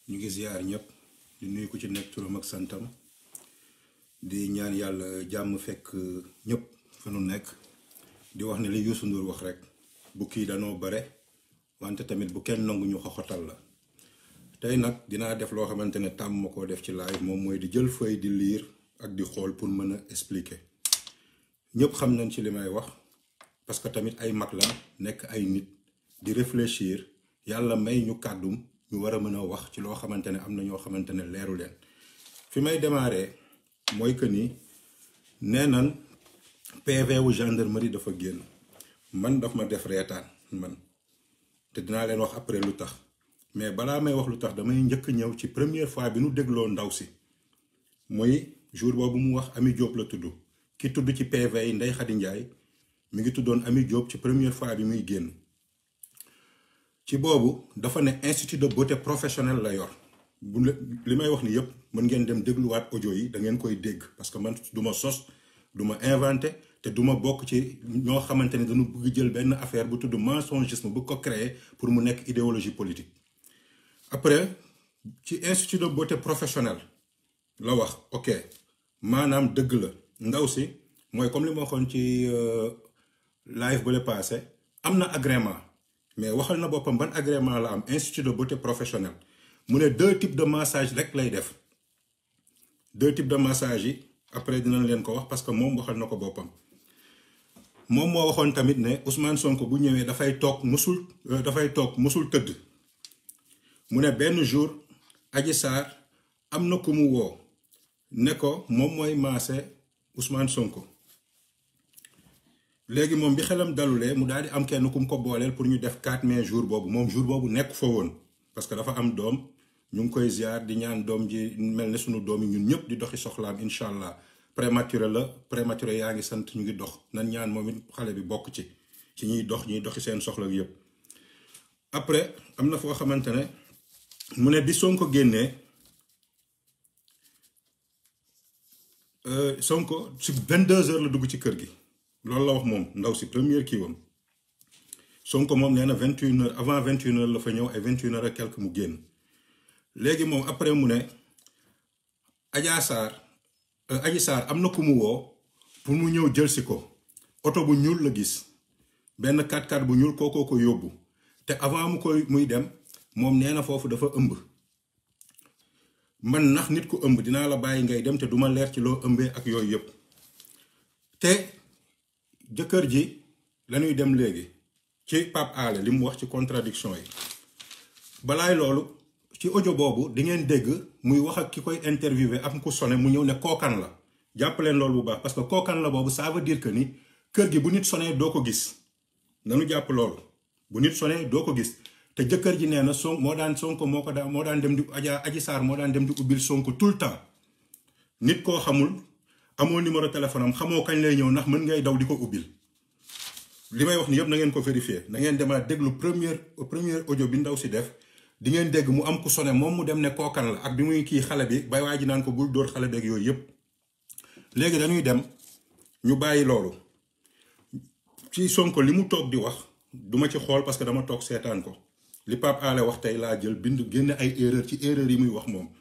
ñu ngi ziar ñëpp di nuyu ku ci nekk turam ak santam di ñaan yàlla jàmm fekk ñëpp fa nu nekk di wax ne li Youssou Ndour wax rek bu kii danoo bare wante tamit bu kenn nangu ñu xoxotal la tey nag dinaa def loo xamante ne tàmm ma koo def ci live moom mooy di jël feuille di lire ak di xool pour mën a expliquer ñëpp xam nañ ci li may wax parce que tamit ay mag la nekk ay nit di réfléchir yàlla may ñu kàddum ñu war a mën a wax ci loo xamante ne am na ñoo xamante ne leeru leen fi may démarrer mooy que ni nee nan PV wu gendarmerie dafa génn man daf ma def reetaan man te dinaa leen wax après lu tax mais balaa may wax lu tax damay njëkk ñëw ci première fois bi nu dégloo ndaw si mooy jour boobu mu wax Ami Diop la tudd ki tudd ci PV yi Ndeye Khady Ndiaye mi ngi tuddoon Ami Diop ci première fois bi muy génn ci boobu dafa ne institut de beauté professionnel la yor bu li may wax ni yëpp mën ngeen dem dégluwaat audio yi da ngeen koy dégg parce que man du ma sos du ma inventé te du ma bokk ci ñoo xamante ne dañu bëgg jël benn affaire bu tudd mensongisme bu ko créer pour mu nekk idéologie politique. après ci institut de beauté professionnel la wax ok maanaam dëgg la ndaw si mooy comme li ma waxoon ci live ba le passé am na agrément mais waxal na boppam ban agrément la am institut de beauté professionnel mu ne deux types de massage rek lay def deux types de massage yi après dinañ leen ko wax parce que moom waxal na ko boppam moom moo waxoon tamit ne Ousmane Sonko bu ñëwee dafay toog musul dafay toog musul tëdd mu ne benn jour Adji Sarr am na ku mu woo ne ko moom mooy maase Ousmane Sonko léegi moom bi xelam dalulee mu daal di am kenn ku mu ko booleel pour ñu def 4 mai jour boobu moom jour boobu nekk fa woon parce que dafa am doom ñu ngi koy ziar di ñaan doom ji mel ne sunu doom yi ñun ñëpp di doxi soxlaam incha allah prématuré la prématuré yaa ngi sant ñu ngi dox nan ñaan moom it xale bi bokk ci ci ñuy dox ñuy doxi seen soxla yëpp. après am na foo xamante ne mu ne bi Sonko génnee Sonko si 22 heures la dugg ci kër gi. loolu la wax moom ndaw si première kii wam Sonko moom nee na vingt une heures avant vingt une heures la fa ñëw ay vingt une heures ak quelque mu génn léegi moom après mu ne Adja Sarr Adji Sarr am na ku mu woo pour mu ñëw jël si ko oto bu ñuul la gis benn 4x4 bu ñuul kookoo ko yóbbu te avant mu koy muy dem moom nee na foofu dafa ëmb man nax nit ku ëmb dinaa la bàyyi ngay dem te duma leer ci loo ëmbee ak yooyu yëpp te jëkkër ji lañuy dem léegi ci Pape Alé li mu wax ci contradiction yi balaay loolu ci audio boobu di ngeen dégg muy wax ak ki koy interviewé am ku sone mu ñëw ne kookan la jàpp leen loolu bu baax parce que kookan la boobu ça veut dire que ni kër gi bu nit sonee doo ko gis nanu jàpp loolu bu nit sonee doo ko gis te jëkkër ji nee na son moo daan sonko moo ko daan moo daan dem di Adja Adji Sarr moo daan dem di ubbil sonko tout le temps nit koo xamul amoo numéro téléphone am xamoo kañ lay ñëw ndax mën ngay daw di ko ubbil li may wax ni yëpp na ngeen ko vérifier na ngeen demaat déglu première première audio bi ndaw si def di ngeen dégg mu am ku sone moom mu dem ne kookan la ak bi muy kii xale bi bay waa ji naan ko bul dóor xale beeg yooyu yëpp léegi dañuy dem ñu bàyyi loolu ci Sonko li mu toog di wax duma ci xool parce que dama toog seetaan ko li Pape Alé wax tey laa jël bind génn ay erreur ci erreur yi muy wax moom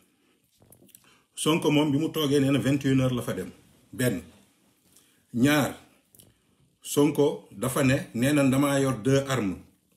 Sonko moom bi mu toogee nee na vingt et une heures la fa dem benn ñaar Sonko dafa ne nee na damaa yor deux armes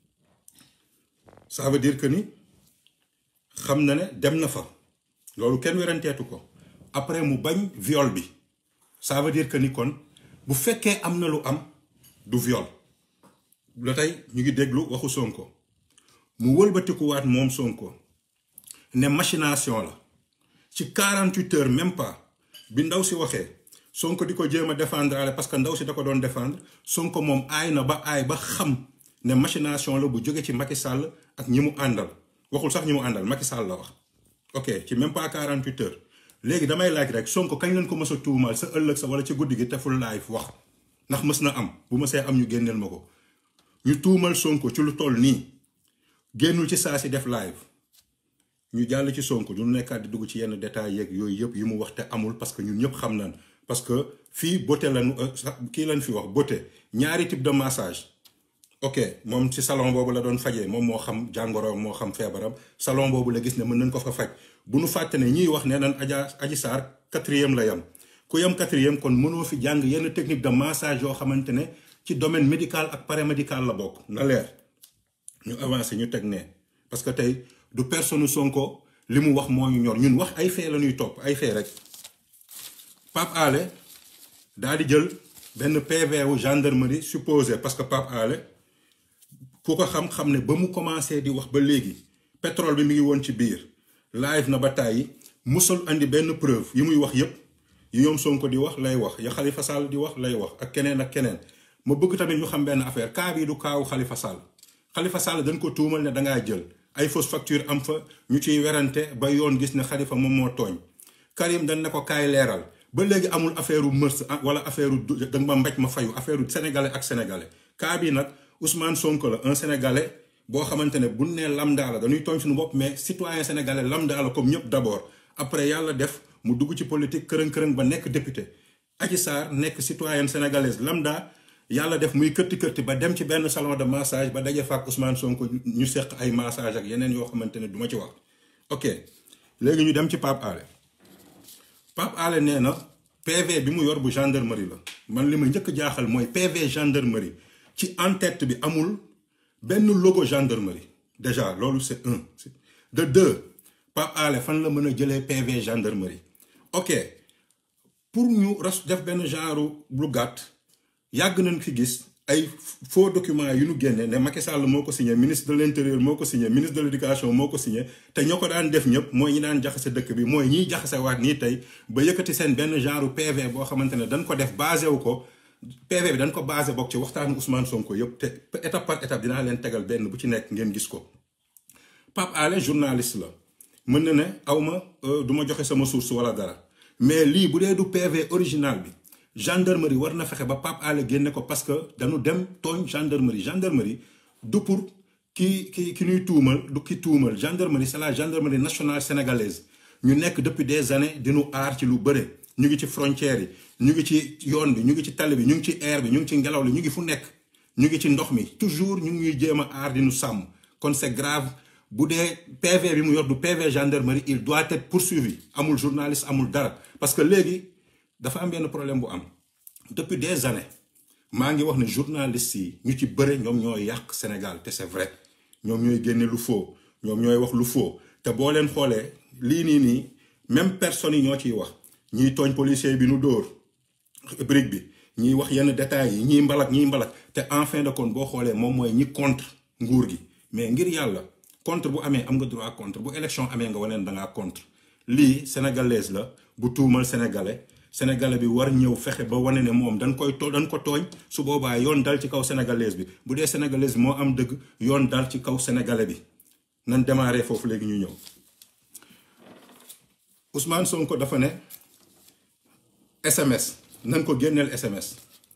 ça veut dire que ni xam na ne dem na fa loolu kenn weranteetu ko après mu bañ viol bi ça veut dire que ni kon bu fekkee am na lu am du viol la tey ñu ngi déglu waxu Sonko mu wëlbatikuwaat moom Sonko ne machination la ci 48 heures même pas bi ndaw si waxee Sonko di ko jéem a défendre ale parce que ndaw si da ko doon défendre Sonko moom aay na ba aay ba xam ne machination la bu jóge ci Macky Sall ak ñi mu àndal waxul sax ñi mu àndal Macky Sall la wax. ok ci même pas 48 heures léegi damay laaj rek Sonko kañ leen ko mës a tuumal sa ëllëg sa wala ci guddi gi teful live wax ndax mës na am bu ma see am ñu génneel ma ko ñu tuumal Sonko ci lu toll nii génnul ci saa si def live. ñu jàll ci Sonko du nekkaat di dugg ci yenn détails yeeg yooyu yëpp yi mu wax te amul parce que ñun ñëpp xam nañ parce que fii beauté lañu kii lañ fi wax beauté ñaari type de massage ok moom ci salon boobu la doon fajee moom moo xam jàngoro moo xam feebaram salon boobu la gis ne mën nañ ko fa faj bu nu fàtte ne ñiy wax ne nan Adja Adji Sarr quatrième la yam ku yam quatrième kon mënoo fi jàng yenn technique de massage yoo xamante ne ci domaine médical ak paramédical la bokk na leer ñu avancé ñu teg ne parce que tey du personne Sonko li mu wax moo ñu ñor ñun wax ay fee la ñuy topp ay fee rek Pape Alé daal di jël benn PV wu gendarmerie supposé parce que Pape Alé ku ko xam-xam ne ba mu commencé di wax ba léegi pétrole bi mi ngi woon ci biir live na ba tàyyi musul andi benn preuve yi muy wax yépp yi ñoom Sonko di wax lay wax ya Khalifa Sall di wax lay wax ak keneen ak keneen ma bëgg tamit ñu xam benn affaire cas bii du kaawu Khalifa Sall Khalifa Sall dañ ko tuumal ne dangaa jël ay fausse facture am fa ñu ciy werante ba yoon gis ne Khalifa moom moo tooñ Karim dañ ne ko kaay leeral ba léegi amul affaire u mërs wala affaire u da ma mbéj ma fayu affaire u sénégalais ak sénégalais cas bii nag Ousmane Sonko la un sénégalais boo xamante ne bu nee lambda la dañuy tooñ suñu bopp mais citoyen sénégalais lambda la comme ñëpp d'abord après yàlla def mu dugg ci politique kërën kërën ba nekk député Adji Sarr nekk citoyenne sénégalaise lambda yàlla def muy kërti kërti ba dem ci benn salon de massage ba daje fa ak Ousmane Sonko ñu seq ay massage ak yeneen yoo xamante ne du ma ci wax ok léegi ñu dem ci Pape Alé Pape Alé nee na PV bi mu yor bu gendarmerie la man li ma njëkk jaaxal mooy PV gendarmerie ci en-tête bi amul benn logo gendarmerie déjà loolu c'est un de deux Pape Alé fan la mën a jëlee PV gendarmerie ok pour ñu ras def benn genre lu gàtt yàgg nañ fi gis ay faux documents yu ñu génne ne Macky Sall moo ko signé ministre de l'intérieur moo ko signé ministre de l'éducation moo ko signé te ñoo ko daan def ñëpp mooy ñi daan jaxase dëkk bi mooy ñiy jaxase waat nii tey ba yëkkati seen benn genre PV boo xamante ne dañ ko def basé wu ko PV bi dañ ko basé bokk ci waxtaanu Ousmane Sonko yëpp te étape par étape dinaa leen tegal benn bu ci nekk ngeen gis ko Pape Alé journaliste la mën na ne awma du ma joxe sama source wala dara mais lii bu dee du PV original bi gendarmerie war na fexe ba Pape Alé génne ko parce que dañu dem tooñ gendarmerie gendarmerie du pour ki ki ki ñuy tuumal du ki tuumal gendarmerie c'est la gendarmerie nationale sénégalaise ñu nekk depuis des années di ñu aar ci lu bëre ñu ngi ci frontières yi ñu ngi ci yoon bi ñu ngi ci tali bi ñu ngi ci air bi ñu ngi ci ngelaw li ñu ngi fu nekk ñu ngi ci ndox mi toujours ñu ngi ñuy jéem a aar di ñu sàmm kon c'est grave bu dee PV bi mu yor du PV gendarmerie il doit être poursuivi amul journaliste amul dara parce que léegi dafa am benn problème bu am depuis des années maa ngi wax ne journalistes yi ñu ci bëre ñoom ñooy yàq Sénégal te c'est vrai ñoom ñooy génne lu faux ñoom ñooy wax lu faux te boo leen xoolee lii nii nii même personnes yi ñoo ciy wax ñiy tooñ policier bi nu dóor brique bi ñiy wax yenn détails yi ñiy mbalak ñiy mbalak te en fin de compte boo xoolee moom mooy ñi contre nguur gi mais ngir yàlla contre bu amee am nga droit contre bu élection amee nga waneen da ngaa contre lii sénégalaise la bu tuumal sénégalais sénégalais bi war ñëw fexe ba wane ne moom dañ koy to dañ ko tooñ su boobaa yoon dal ci kaw sénégalaise bi bu dee sénégalaise bi moo am dëgg yoon dal ci kaw sénégalais bi nan démarrer foofu léegi ñu ñëw Ousmane Sonko dafa ne SMS nan ko génneel SMS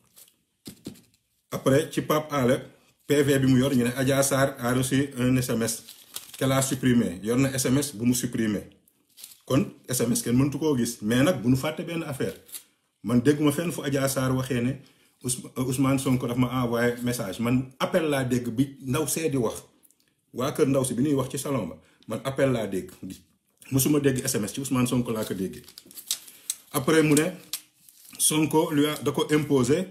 après ci Pape Alé PV bi mu yor ñu ne Adja Sarr a reçu un SMS qu'elle a supprimé yor na SMS bu mu supprimé kon SMS kenn mëntu koo gis mais nag bu nu fàtte benn affaire man dégguma fenn fu Adja Sarr waxee ne Ousmane Sonko daf ma envoyé message man appel laa dégg bi ndaw see di wax waa kër ndaw si bi ñuy wax ci salon ba man appel laa dégg mosuma dégg SMS ci Ousmane Sonko laa ko déggee après mu ne Sonko lui a da ko imposer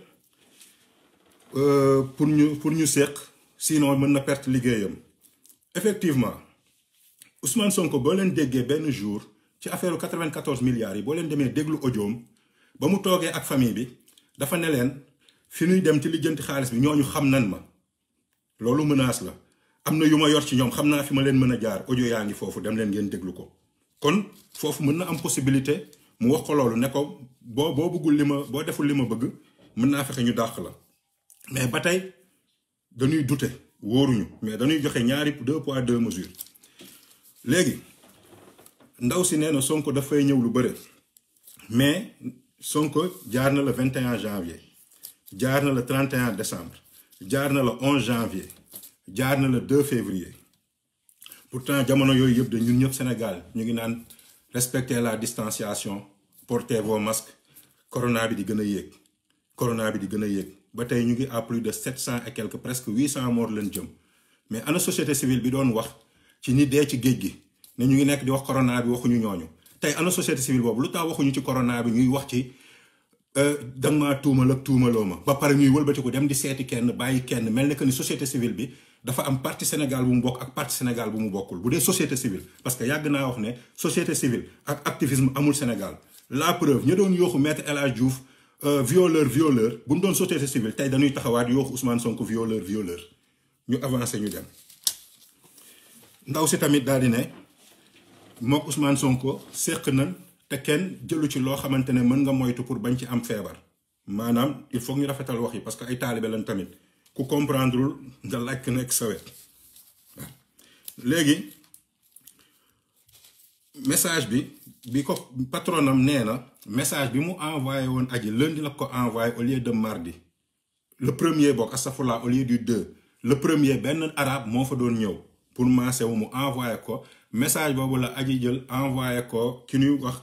pour ñu pour ñu seq sinon mën na perte liggéeyam effectivement Ousmane Sonko boo leen déggee benn jour ci affaire 94 milliards yi boo leen demee déglu audioom ba mu toogee ak famille bi dafa ne leen fi ñuy dem ci lijjanti xaalis bi ñooñu xam nan ma loolu menace la am na yu ma yor ci ñoom xam naa fi ma leen mën a jaar audio yaa ngi foofu dem leen ngeen déglu ko kon foofu mën na am possibilité mu wax ko loolu ne ko boo boo bëggul li ma boo deful li ma bëgg mën naa fexe ñu dàq la mais ba tey dañuy dute wóoruñu mais dañuy joxe ñaari deux poids deux mesures léegi ndaw si nee na Sonko dafay ñëw lu bëre mais Sonko jaar na le 21 janvier jaar na le 31 décembre jaar na le 11 janvier jaar na le 2 février pourtant jamono yooyu yëpp de ñun ñëpp Sénégal ñu ngi naan respecter la distanciation portez vos masques corona bi di gën a yéeg corona bi di gën a yéeg ba tey ñu ngi à plus de sept cent et quelques presque huit cent morts leen jëm mais ana société civile bi doon wax ci ñi dee ci géej gi ne ñu ngi nekk di wax corona bi waxuñu ñooñu tey ana société civile boobu lu tax waxuñu ci corona bi ñuy wax ci danga maa tuumal ak tuumaloo ma ba pare ñuy wëlbatiku dem di seeti kenn bàyyi kenn mel ne que ni société civile bi dafa am parti Sénégal bu mu bokk ak parti Sénégal bu mu bokkul bu dee société civile parce que yàgg naa wax ne société civile ak activisme amul Sénégal la preuve ñu doon yooxu maître El Hadj Diouf violeur violeur bu mu doon société civile tey dañuy taxawaat yooxu Ousmane Sonko violeur violeur ñu avancé ñu dem ndaw si tamit daal di ne mook Ousmane Sonko séq nañ te kenn jëlu ci loo xamante ne mën nga moytu pour bañ ci am feebar maanaam il faut ñu rafetal wax yi parce que ay taalibe lañ tamit ku comprendrewul nga laaj ko nekk sa wet waaw léegi message bi bi ko patronam nee na message bi mu envoyé woon aji lundi la ko envoyé au lieu de mardi le premier bokk astafurlah au lieu du deux le premier benn arabe moo fa doon ñëw pour maase wu mu envoyé ko message boobu la aji jël envoyé ko ki ñuy wax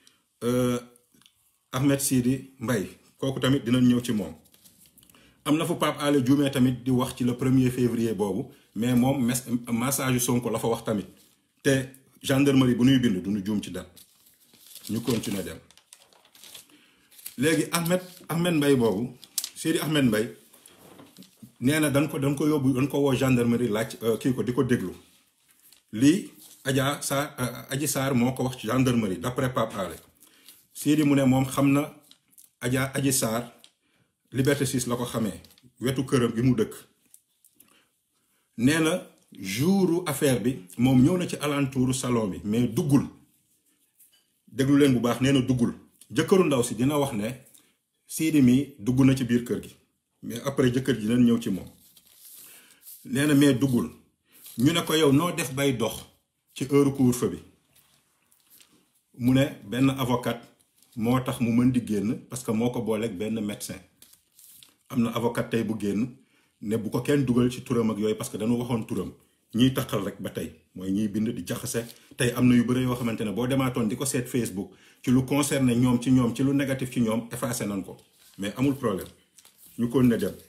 Ahmed Sidi Mbaye kooku tamit dinañ ñëw ci moom am na fu Pape Alé Dioumé tamit di wax ci le premier février boobu mais moom message yu Sonko la fa wax tamit te gendarmerie bu ñuy bind du ñu juum ci date ñu continuer dem léegi Ahmed Ahmed Mbaye boobu Sidi Ahmed Mbaye nee na dañ ko dañ ko yóbbu dañ ko woo gendarmerie laaj kii ko di ko déglu lii Adja Sarr Adji Sarr moo ko wax ci gendarmerie d'après Pape Alé Sidi mu ne moom xam na Adja Adji Sarr Liberté 6 la ko xamee wetu këram gi mu dëkk nee na jouru affaire bi moom ñëw na ci alentouru salon bi mais duggul déglu leen bu baax nee na duggul jëkkëru ndaw si dina wax ne Sidi mi dugg na ci biir kër gi mais après jëkkër ji dinañ ñëw ci moom nee na mais duggul ñu ne ko yow noo def bay dox ci heure couvre-feu bi mu ne benn avocat moo tax mu mën di génn parce que moo ko booleeg benn médecin am na avocat tey bu génn ne bu ko kenn dugal ci turam ak yooyu parce que dañu waxoon turam ñiy taxal rek ba tey mooy ñiy bind di jaxase tey am na yu bëri yoo xamante ne boo demaatoon di ko seet Facebook ci lu concerné ñoom ci ñoom ci lu négatif ci ñoom effacé nañ ko mais amul problème ñu kon ne dem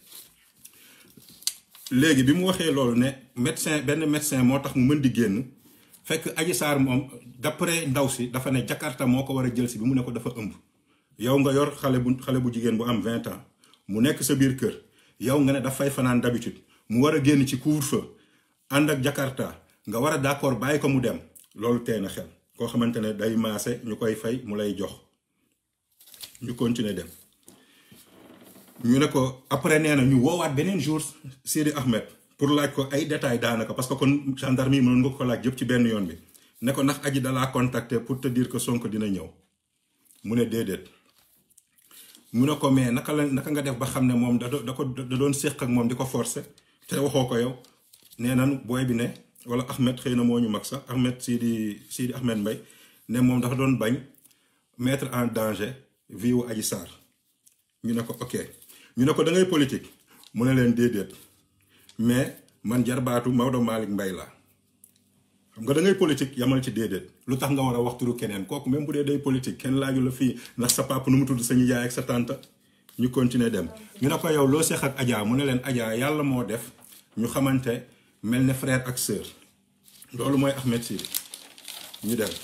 léegi bi mu waxee loolu ne médecin benn médecin moo tax mu mën di génn fekk Adji Sarr moom d'après ndaw si dafa ne Jakarta moo ko war a jël si bi mu ne ko dafa ëmb yow nga yor xale bu xale bu jigéen bu am vingt ans mu nekk sa biir kër yow nga ne dafay fanaan d'habitude mu war a génn ci couvre-feu ànd ak Jakarta nga war a d'accord bàyyi ko mu dem loolu tey na xel koo xamante ne day maase ñu koy fay mu lay jox ñu continuer dem ñu ne ko après nee na ñu woowaat beneen jour Sidi Ahmed pour laaj ko ay détails daanaka parce que kon gendarme yi mënoon nga ko laaj yëpp ci benn yoon bi ne ko ndax aji dalaa contacter pour te dire que Sonko dina ñëw mu ne déedéet mu ne ko mais naka la naka nga def ba xam ne moom da da ko da doon séq ak moom di ko forcer te waxoo ko yow nee nan booy bi ne wala Ahmed xëy na moo ñu mag sax Ahmed Sidi Sidi Ahmed Mbaye ne moom dafa doon bañ mettre en danger vie wu Adji Sarr ñu ne ko ok ñu ne ko da ngay politique mu ne leen déedéet mais man jarbaatu Maodo Malick Mbaye laa xam nga da ngay politique yamal ci déedéet lu tax nga war a wax turu keneen kooku même bu dee day politique kenn laaju la fii ndax sa papa nu mu tudd sa nijaay ak sa tante ñu continuer dem. ñu ne ko yow loo seex ak Adja mu ne leen Adja yàlla moo def ñu xamante mel ne frère ak sœur loolu mooy Ahmed Sidi ñu dem.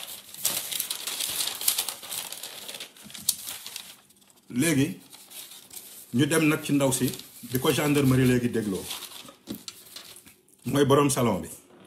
léegi ñu dem nag ci ndaw si di ko gendarmerie léegi dégloo mooy boroom salon bi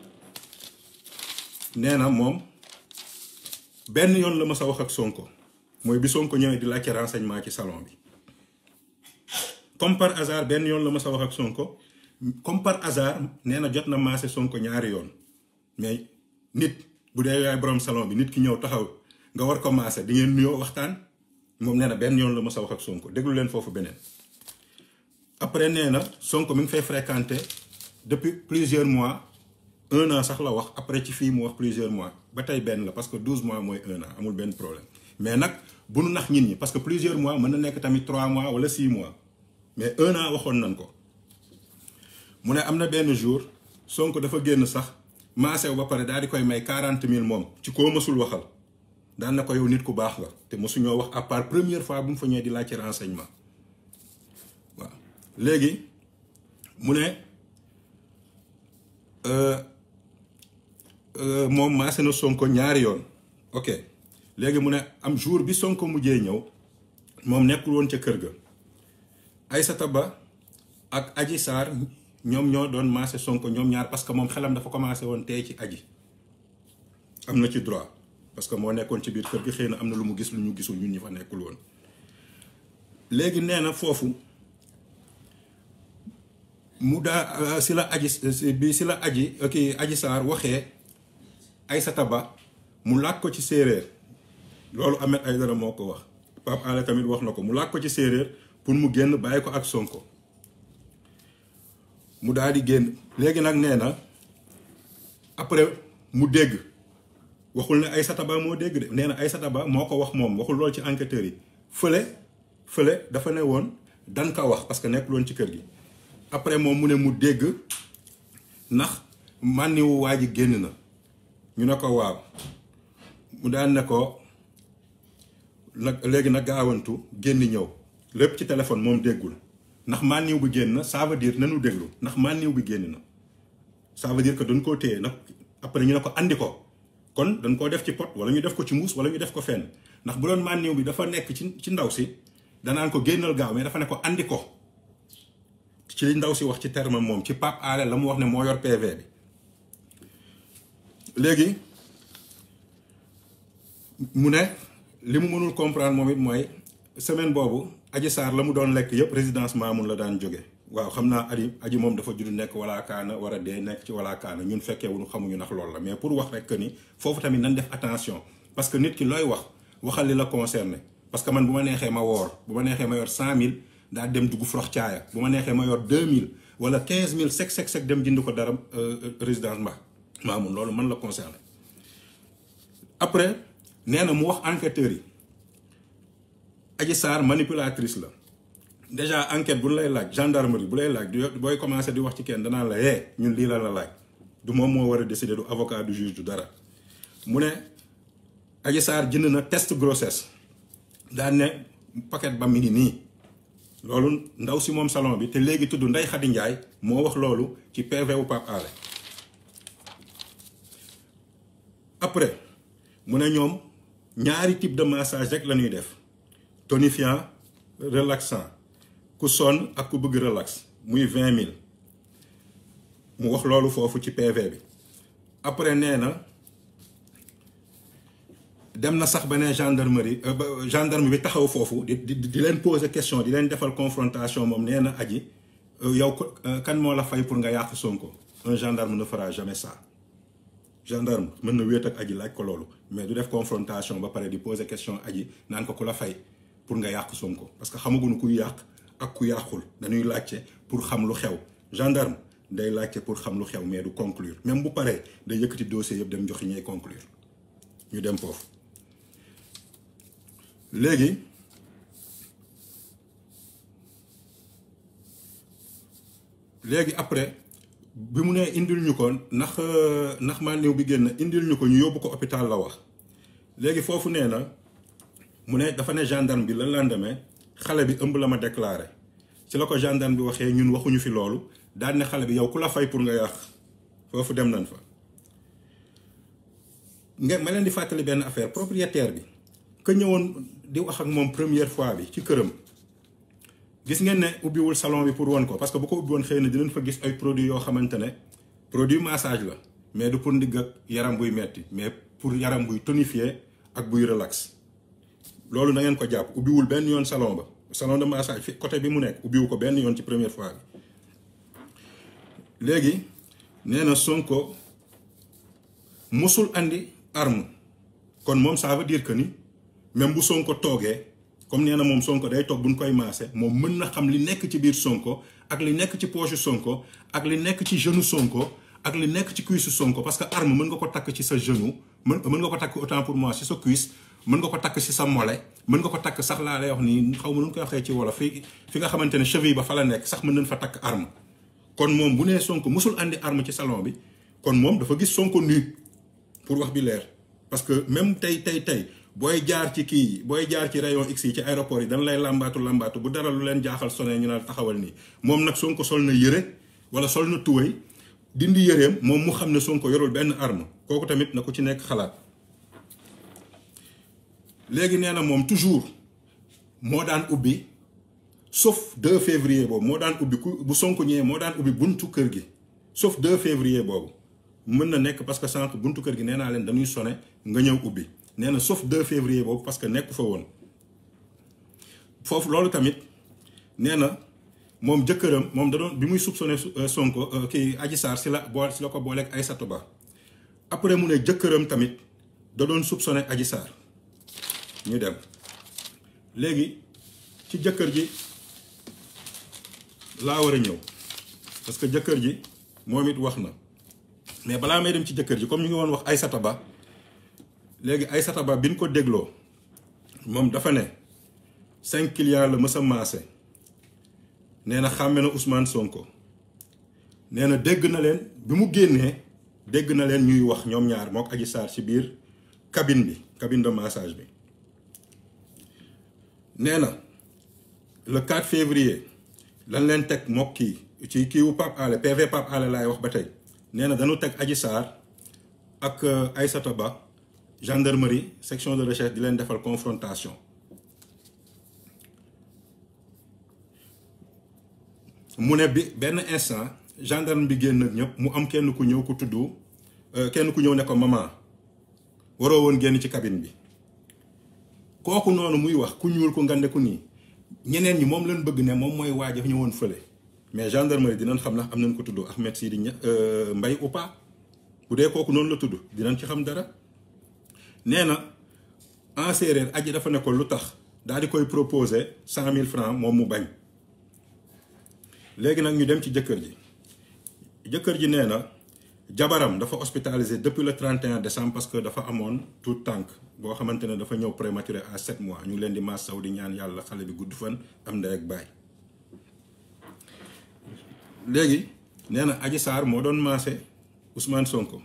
nee na moom benn yoon la ma sa wax ak Sonko mooy bi Sonko ñëwee di laajte renseignement ci salon bi comme par hasard benn yoon la ma sa wax ak Sonko comme par hasard nee na jot na maase Sonko ñaari yoon mais nit bu dee yaay boroom salon bi nit ki ñëw taxaw nga war ko maase di ngeen nuyoo waxtaan moom nee na benn yoon la ma sa wax ak Sonko déglu leen foofu beneen après nee na Sonko mi ngi fay fréquenter depuis plusieurs mois un an sax la wax après ci fii mu wax plusieurs mois ba tey benn la parce que douze mois mooy un an amul benn problème mais nag bu nu nax nit ñi parce que plusieurs mois mën na nekk tamit trois mois wala six mois mais un an waxoon nañ ko mu ne am na benn jour Sonko dafa génn sax maasew ba pare daal di koy may quarante mille moom ci koo mësul waxal daan na ko yow nit ku baax la te mosuñoo wax à part première fois bu mu fa ñëwee di laajte renseignement waaw léegi mu ne moom maase na Sonko ñaari yoon ok léegi mu ne am jour bi Sonko mujjee ñëw moom nekkul woon ca kër ga Aïssata Ba ak Adji Sarr ñoom ñoo doon maase Sonko ñoom ñaar parce que moom xelam dafa commencé woon tey ci aji am na ci droit parce que moo nekkoon ci biir kër gi xëy na am na lu mu gis lu ñu gisul ñun ñi fa nekkul woon léegi nee na foofu mu daa si la aji bi si la aji kii Adji Sarr waxee Aïssata Ba mu laaj ko ci séeréer loolu Ahmed Aïdara moo ko wax Pape Alé tamit wax na ko mu laaj ko ci séeréer pour mu génn bàyyi ko ak Sonko mu daal di génn léegi nag nee na après mu dégg waxul ne Aïssata Ba moo dégg de nee na Aïssata Ba moo ko wax moom waxul loolu ci enquêteurs yi fële fële dafa ne woon dan ka wax parce que nekkul woon ci kër gi après moom mu ne mu dégg ndax mànniwu waa ji génn na ñu ne ko waaw mu daan ne ko nag léegi nag gaawantu génn ñëw lépp ci téléphone moom déggul ndax mànniw bi génn na ça veut dire nanu déglu ndax mànniw bi génn na ça veut dire que dañ koo téye nag après ñu ne ko andi ko kon dañ koo def ci pot wala ñu def ko ci muus wala ñu def ko fenn ndax bu doon mànniw bi dafa nekk ci ci ndaw si danaan ko génnal gaaw mais dafa ne ko andi ko ci li ndaw si wax ci terme moom ci Pape Alé la mu wax ne moo yor PV bi léegi mu ne li mu mënul comprendre moom it mooy semaine boobu Adji Sarr la mu doon lekk yëpp résidence Mamoun la daan jóge waaw xam naa aji aji moom dafa judd nekk wala kaana war a dee nekk ci wala kaana ñun fekkee wuñu xamuñu ndax loolu la mais pour wax rek que ni foofu tamit nañ def attention parce que nit ki looy wax waxal li la concerné parce que man bu ma neexee ma woor bu ma neexee ma yor cent mille daa dem dugg frox caaya bu ma neexee ma yor deux mille wala quinze mille sec sec sec dem jënd ko dara résidence mba Mamoun loolu man la concerné après nee na mu wax enquêteurs yi Adji Sarr manipulatrice la déjà enquête bu lay laaj gendarmerie bu lay laaj booy commencé di wax ci kenn danaa la yee ñun lii la la laaj du moom moo war a décider du avocat du juge du dara mu ne Adji Sarr jënd na test grossesse daan ne paquet ba mi ngi nii loolu ndaw si moom salon bi te léegi tudd Ndeye Khady Ndiaye moo wax loolu ci PV wu Pape Alé après mu ne ñoom ñaari type de massage rek la ñuy def tonifiant relaxant ku sonn ak ku bëgg relax muy vingt mille mu wax loolu foofu ci PV bi après nee na dem na sax ba ne gendarmerie gendarme bi taxaw foofu di di di leen poser question di leen defal confrontation moom nee na aji yow kan moo la fay pour nga yàq Sonko un gendarme ne fera jamais ça gendarme mën na wéet ak aji laaj ko loolu mais du def confrontation ba pare di poser question aji naan ko ku la fay pour nga yàq Sonko parce que xamaguñu kuy yàq ak ku yàqul dañuy laajte pour xam lu xew gendarme day laajte pour xam lu xew mais du conclure même bu paree day yëkkati dossier yëpp dem joxi ñuy conclure ñu dem foofu léegi léegi après bi mu nee indil ñu ko ndax ndax maa néew bi génn indil ñu ko ñu yóbbu ko hôpital la wax léegi foofu nee na mu ne dafa ne gendarme bi le lendemain xale bi ëmb la ma déclaré ci la ko gendarme bi waxee ñun waxuñu fi loolu daan ne xale bi yow ku la fay pour nga yàq foofu dem nañ fa. nga ma leen di fàttali benn affaire propriétaire bi que ñëwoon di wax ak moom première fois bi ci këram gis ngeen ne ubbiwul salon bi pour won ko parce que bu ko ubbi woon xëy na dinañ fa gis ay produits yoo xamante ne produit massage la mais du pour ndigg ak yaram buy metti mais pour yaram buy tonifier ak buy relax loolu na ngeen ko jàpp ubbiwul benn yoon salon ba salon de massage fi côté bi mu nekk ubbiwu ko benn yoon ci première fois bi léegi nee na Sonko mosul andi arme kon moom ça veut dire que ni même bu Sonko toogee comme nee na moom Sonko day toog bu ñu koy maase moom mën na xam li nekk ci biir Sonko ak li nekk ci poche Sonko ak li nekk ci genou Sonko ak li nekk ci cuisse Sonko parce que arme mën nga ko takk ci sa genou mën mën nga ko takk autant pour moi ci sa cuisse mën nga ko takk ci sa mollet mën nga ko takk sax laa lay wax nii xaw ma nu ñu koy waxee ci wolof fi fi nga xamante ne cheville ba fa la nekk sax mën nañ fa takk arme kon moom bu nee Sonko mosul andi arme ci salon bi kon moom dafa gis Sonko nu pour wax bi leer parce que même tey tey tey booy jaar ci kii yi booy jaar ci rayon X yi ci aéroport yi dañ lay làmbaatu làmbaatu bu dara lu leen jaaxal sonné ñu naan taxawal nii moom nag Sonko sol na yëre wala sol na tuwéy dindi yëreem moom mu xam ne Sonko yorul benn arme kooku tamit na ko ci nekk xalaat léegi nee na moom toujours moo daan ubbi sauf 2 février boobu moo daan ubbi ku bu Sonko ñëwee moo daan ubbi buntu kër gi sauf 2 février boobu mën na nekk parce que sànq buntu kër gi nee naa leen dañuy sone nga ñëw ubbi nee na sauf 2 février boobu parce que nekku fa woon foofu loolu tamit nee na moom jëkkëram moom da doon bi muy soupçonné Sonko kii Adji Sarr si la bool si la ko booleeg Aïssatou Ba après mu ne jëkkëram tamit da doon soupçonné Adji Sarr ñu dem léegi ci jëkkër ji laa war a ñëw parce que jëkkër ji moom it wax na mais balaa may dem ci jëkkër ji comme ñu ngi woon wax Aïssata Ba léegi Aïssata Ba bi ñu ko dégloo moom dafa ne cinq clients la mës a maase nee na xàmme na Ousmane Sonko nee na dégg na leen bi mu génnee dégg na leen ñuy wax ñoom ñaar mook Adji Sarr ci biir cabine bi cabine de massage bi nee na le 4 février lan leen teg mook kii ci kii wu Pape Alé PV Pape Alé laay wax ba tey nee na dañu teg Adji Sarr ak Aïssata Ba gendarmerie section de recherche di leen defal confrontation mu ne bi benn instant gendarme bi génn ak ñëpp mu am kenn ku ñëw ku tudd kenn ku ñëw ne ko maman waroo woon génn ci cabine bi kooku noonu muy wax ku ñuul ku ngande ku nii ñeneen ñi moom lañ bëgg ne moom mooy waaj a ñëwoon fële mais gendarmerie dinañ xam ndax am nañ ko tudd Ahmed Sidi Mbaye ou pas bu dee kooku noonu la tudd dinañ ci xam dara nee na en séeréer aji dafa ne ko lu tax daal di koy proposer cent mille francs moom mu bañ léegi nag ñu dem ci jëkkër ji jëkkër ji nee na jabaram dafa hospitalisé depuis le 31 décembre parce que dafa amoon tout tànk boo xamante ne dafa ñëw prématuré à 7 mois ñu ngi leen di massaw di ñaan yàlla xale bi gudd fan am ndey ak baay léegi nee na Adji Sarr moo doon maase Ousmane Sonko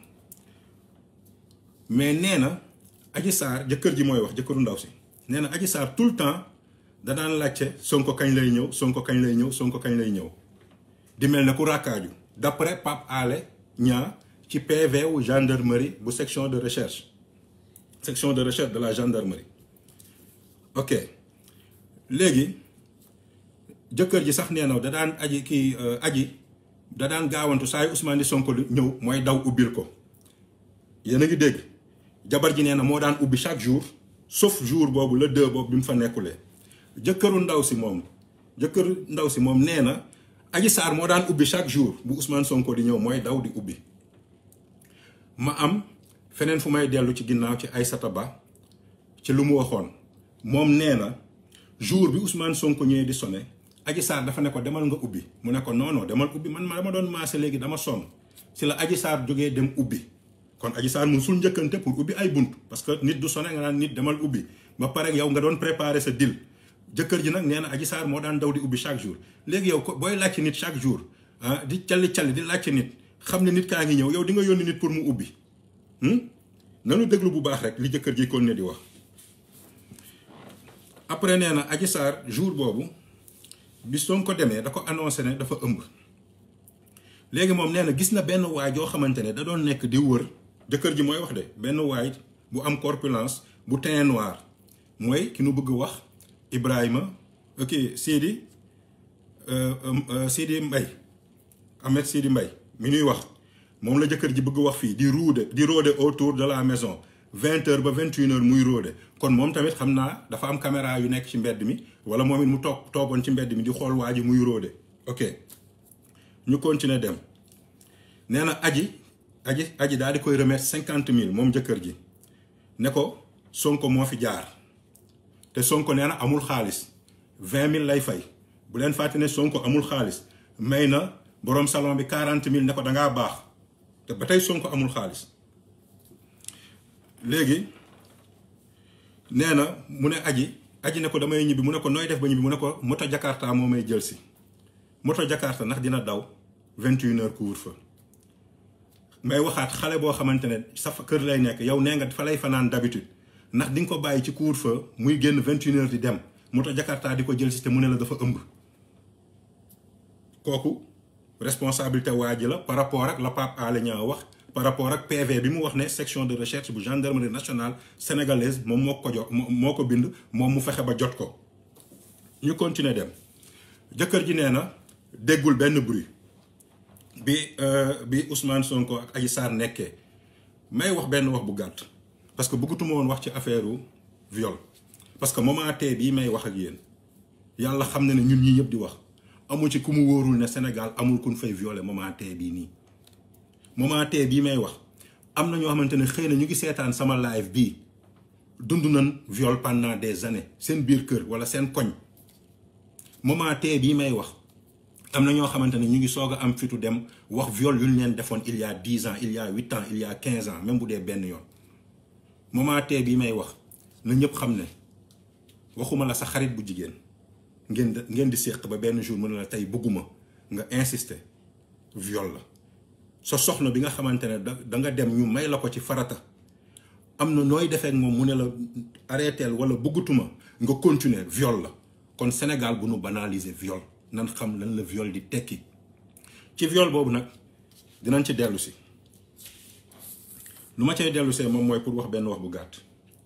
mais nee na Adji Sarr jëkkër ji mooy wax jëkkëru ndaw si nee na Adji Sarr tout le temps da daan laajte Sonko kañ lay ñëw Sonko kañ lay ñëw Sonko kañ lay ñëw di mel ne ku rakkaaju d'après Pape Alé Niang ci PV wu gendarmerie bu section de recherche section de recherche de la gendarmerie ok léegi jëkkër ji sax nee na da daan aji kii aji da daan gaawantu saa yu Ousmane Sonko lu ñëw mooy daw ubbil ko yéen a ngi dégg jabar ji nee na moo daan ubbi chaque jour sauf jour boobu le deux boobu bi mu fa nekkulee jëkkëru ndaw si moom jëkkëru ndaw si moom nee na Adji Sarr moo daan ubbi chaque jour bu Ousmane Sonko di ñëw mooy daw di ubbi ma am feneen fu may dellu ci ginnaaw ci Aïssata Ba ci lu mu waxoon moom nee na jour bi Ousmane Sonko ñëwee di sonné Adji Sarr dafa ne ko demal nga ubbi mu ne ko non non demal ubbi man ma dama doon maase léegi dama sonn si la Adji Sarr jógee dem ubbi kon Adji Sarr mu sul njëkkante pour ubbi ay bunt parce que nit du sonné nga naan nit demal ubbi ba pare yow nga doon préparer sa deal jëkkër ji nag nee na Adji Sarr moo daan daw di ubbi chaque jour léegi yow ko booy laajte nit chaque jour ah di calli calli di laajte nit xam ne nit kaa ngi ñëw yow di nga yónni nit pour mu ubbi nanu déglu bu baax rek li jëkkër ji kon ne di wax après nee na Adji Sarr jour boobu bis soo ko demee da ko annoncé ne dafa ëmb léegi moom nee na gis na benn waay joo xamante ne da doon nekk di wër jëkkër ji mooy wax de benn waay bu am corpulence bu teint noir mooy ki nu bëgg wax Ibrahima ok Sidi Sidi Mbaye Ahmed Sidi Mbaye mi ñuy wax moom la jëkkër ji bëgg wax fii di ruude di rôder autour de la maison vingt heures ba vingt une heures muy rôder kon moom tamit xam naa dafa am caméra yu nekk ci mbedd mi wala moom it mu toog toogoon ci mbedd mi di xool waa ji muy rôder ok ñu continuer dem nee na aji aji aji daal di koy remettre cinquante mille moom jëkkër ji ne ko Sonko moo fi jaar te Sonko nee na amul xaalis vingt mille lay fay bu leen fàtte ne Sonko amul xaalis may na borom salon bi quarante mille ne ko dangaa baax te ba tey Sonko amul xaalis léegi nee na mu ne aji aji ne ko damay ñibbi mu ne ko nooy def ba ñibbi mu ne ko moto Jakarta moo may jël si moto Jakarta ndax dina daw vingt une heures couvre-feu may waxaat xale boo xamante ne sa kër lay nekk yow nee nga fa lay fanaan d'habitude ndax di nga ko bàyyi ci couvre-feu muy génn vingt une heures di dem moto Jakarta di ko jël si te mu ne la dafa ëmb kooku responsabilité waa ji la par rapport ak la Pape Alé Niang wax par rapport ak PV bi mu wax ne section de recherche bu gendarmerie nationale sénégalaise moom moo ko jox moo ko bind moom mu fexe ba jot ko ñu continuer dem jëkkër ji nee na déggul benn bruit bi bi Ousmane Sonko ak Adji Sarr nekkee may wax benn wax bu gàtt parce que bëggatuma woon wax ci affaire viol parce que moment tey bii may wax ak yéen yàlla xam na ne ñun ñii ñëpp di wax amul ci ku mu wóorul ne Sénégal amul ku ñu fay violer moment tey bii nii moment tey bii may wax am na ñoo xamante ne xëy na ñu ngi seetaan sama live bii dund nañ viol pendant des années seen biir kër wala seen koñ moment tey bii may wax am na ñoo xamante ne ñu ngi soog a am fitu dem wax viol yu ñu leen defoon il y a dix ans il y a huit ans il y a quinze ans même bu dee benn yoon moment tey bii may wax na ñëpp xam ne waxuma la sa xarit bu jigéen ngeen ngeen di séq ba benn jour mu ne la tey bëgguma nga insister viol la sa soxna bi nga xamante ne da da nga dem ñu may la ko ci farata am na nooy defee ak moom mu ne la arrêteel wala bëggatuma nga continuer viol la kon Sénégal bu nu banaliser viol nan xam lan la viol di tekki ci viol boobu nag dinañ ci dellu si lu ma cay dellu see moom mooy pour wax benn wax bu gàtt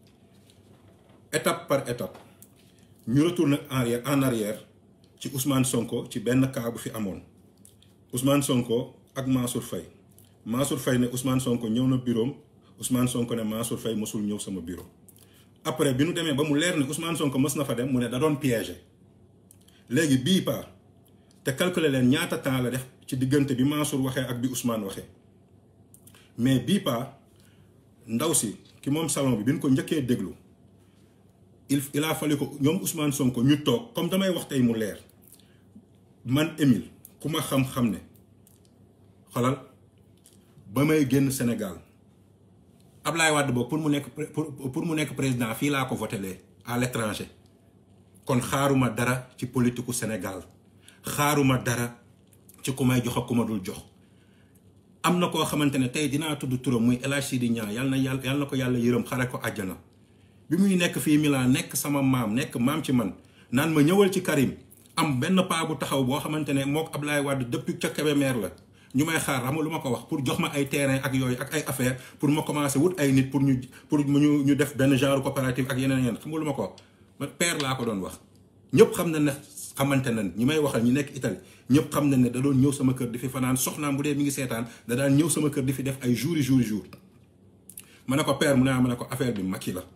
étape par étape ñu retourne en arrière en arrière ci Ousmane Sonko ci benn cas bu fi amoon Ousmane Sonko ak Mansour Faye Mansour Faye ne Ousmane Sonko ñëw na bureau Ousmane Sonko ne Mansour Faye mosul ñëw sama bureau après bi nu demee ba mu leer ne Ousmane Sonko mës na fa dem mu ne da doon piégé léegi bii pa te calculer leen ñaata temps la def ci diggante bi Mansour waxee ak bi Ousmane waxee mais bii pa ndaw si ki moom salon bi bi ñu ko njëkkee déglu il il a fallu ko ñoom Ousmane Sonko ñu toog comme damay wax tey mu leer man Émile ku ma xam-xam ne xolal ba may génn Sénégal Ablaye Wade boobu pour mu nekk pour pour mu nekk président fii laa ko votelee à l'étranger kon xaaruma dara ci politiku Sénégal xaaruma dara ci ku may jox ak ku ma dul jox am na koo xamante ne tey dinaa tudd turam muy El Hadj Sidi Niang yal na yàlla yal na ko yàlla yërëm xare ko àjjana bi muy nekk fii Milan nekk sama maam nekk maam ci man naan ma ñëwal ci Karim am benn paa bu taxaw boo xamante ne mook Ablaye Wade depuis ca Kébémer la ñu may xaar xam nga lu ma ko wax pour jox ma ay terrain ak yooyu ak ay affaire pour ma commencer wut ay nit pour ñu pour ñu ñu def benn genre coopérative ak yeneen yeneen xam nga lu ma ko wax ma père laa ko doon wax ñëpp xam na ne xamante nañ ñi may waxal ñi nekk Italie ñëpp xam na ne da doon ñëw sama kër di fi fanaan soxnaam bu dee mi ngi seetaan da daan ñëw sama kër di fi def ay jours yi jours yi jours ma ne ko père mu ne ma ne ko affaire bi Macky la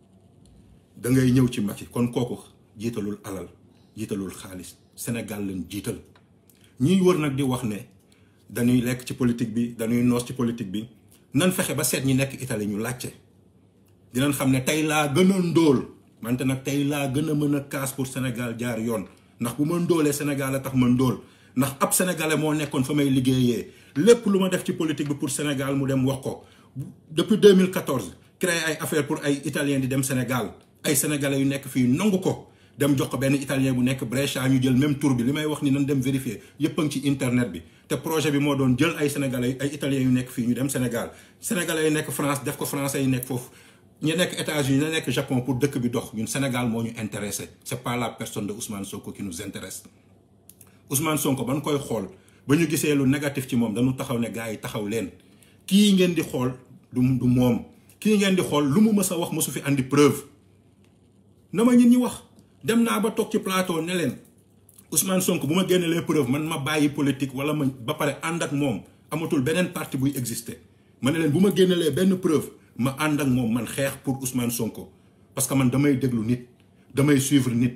da ngay ñëw ci Macky kon kooku jiitalul alal jiitalul xaalis Sénégal lañ jiital ñiy wër nag di wax ne dañuy lekk ci politique bi dañuy noos ci politique bi nan fexe ba seet ñi nekk Italie ñu laajte dinañ xam ne tey laa gën a ndóol mante nag tey laa gën a mën a kaas pour Sénégal jaar yoon ndax bu ma ndóolee Sénégal a tax ma ndóol ndax ab sénégalais moo nekkoon fa may liggéeyee lépp lu ma def ci politique bi pour Sénégal mu dem wax ko depuis 2014 créé ay affaire pour ay italien di dem Sénégal ay sénégalais yu nekk fii nangu ko dem jox ko benn italien bu nekk Brescia ñu jël même tour bi li may wax ni nan dem vérifier yëpp a ngi ci internet bi te projet bi moo doon jël ay sénégalais ay italiens yu nekk fii ñu dem Sénégal sénégalais yu nekk France def ko français yu nekk foofu ñu nekk États-Unis ñu nekk Japon pour dëkk bi dox ñun Sénégal moo ñu intéressé c'est pas la personne de Ousmane Sonko qui nous intéresse Ousmane Sonko ba ñu koy xool ba ñu gisee lu négatif ci moom dañu taxaw ne gars yi taxaw leen kii ngeen di xool du du moom kii ngeen di xool lu mu mës a wax mësu fi andi preuve na ma ñit ñi wax dem naa ba toog ci plateau ne leen Ousmane Sonko bu ma génne les preuves man ma bàyyi politique wala ma ba pare ànd ak moom amatul beneen parti buy exister ma ne leen bu ma génnelee benn preuve ma ànd ak moom man xeex pour Ousmane Sonko parce que man damay déglu nit damay suivre nit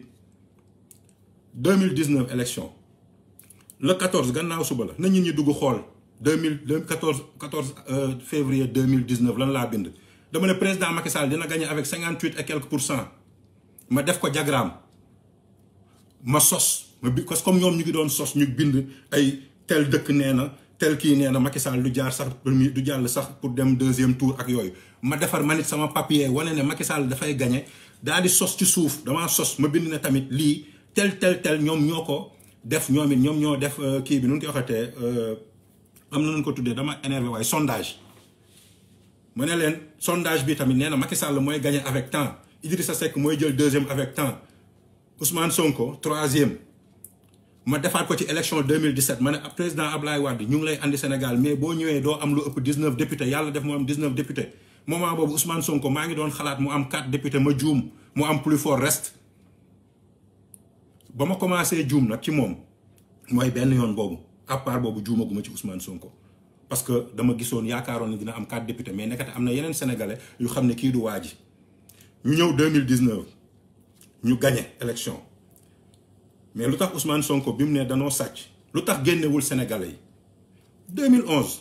2019 élection le 14 gannaaw suba la na ñit ñi dugg xool 2000 14 14 février 2019 lan laa bind dama ne président Macky Sall dina gagner avec 58 et quelques pour cent ma def ko diagramme ma sos ma bi parce que comme ñoom ñu ngi doon sos ñu bind ay tel dëkk nee na tel kii nee na Macky Sall du jaar sax premier du jàll sax pour dem deuxième tour ak yooyu ma defar ma nit sama papier wane ne Macky Sall dafay gagné daal di sos ci suuf damaa sos ma bind ne tamit lii tel tel tel ñoom ñoo ko def ñoom it ñoom ñoo def kii bi nu ñu koy waxatee am na nu ko tuddee dama énervé waaye sondage ma ne leen sondage bi tamit nee na Macky Sall mooy gagné avec temps Idrissa Seck mooy jël deuxième avec temps Ousmane Sonko troisième ma defaat ko ci élection 2017 ma ne président Ablaye Wade ñu ngi lay andi Sénégal mais boo ñëwee doo am lu ëpp 19 députés yàlla def mu am 19 députés moment boobu Ousmane Sonko maa ngi doon xalaat mu am 4 députés ma juum mu am plus fort reste ba ma commencé juum nag ci moom mooy benn yoon boobu à part boobu juumaguma ci Ousmane Sonko parce que dama gisoon yaakaaroon ne dina am 4 députés mais nekkate am na yeneen sénégalais yu xam ne kii du waa ji ñu ñëw 2019 ñu gagné élection mais lu tax Ousmane Sonko bi mu ne danoo sàcc lu tax génnewul sénégalais yi 2011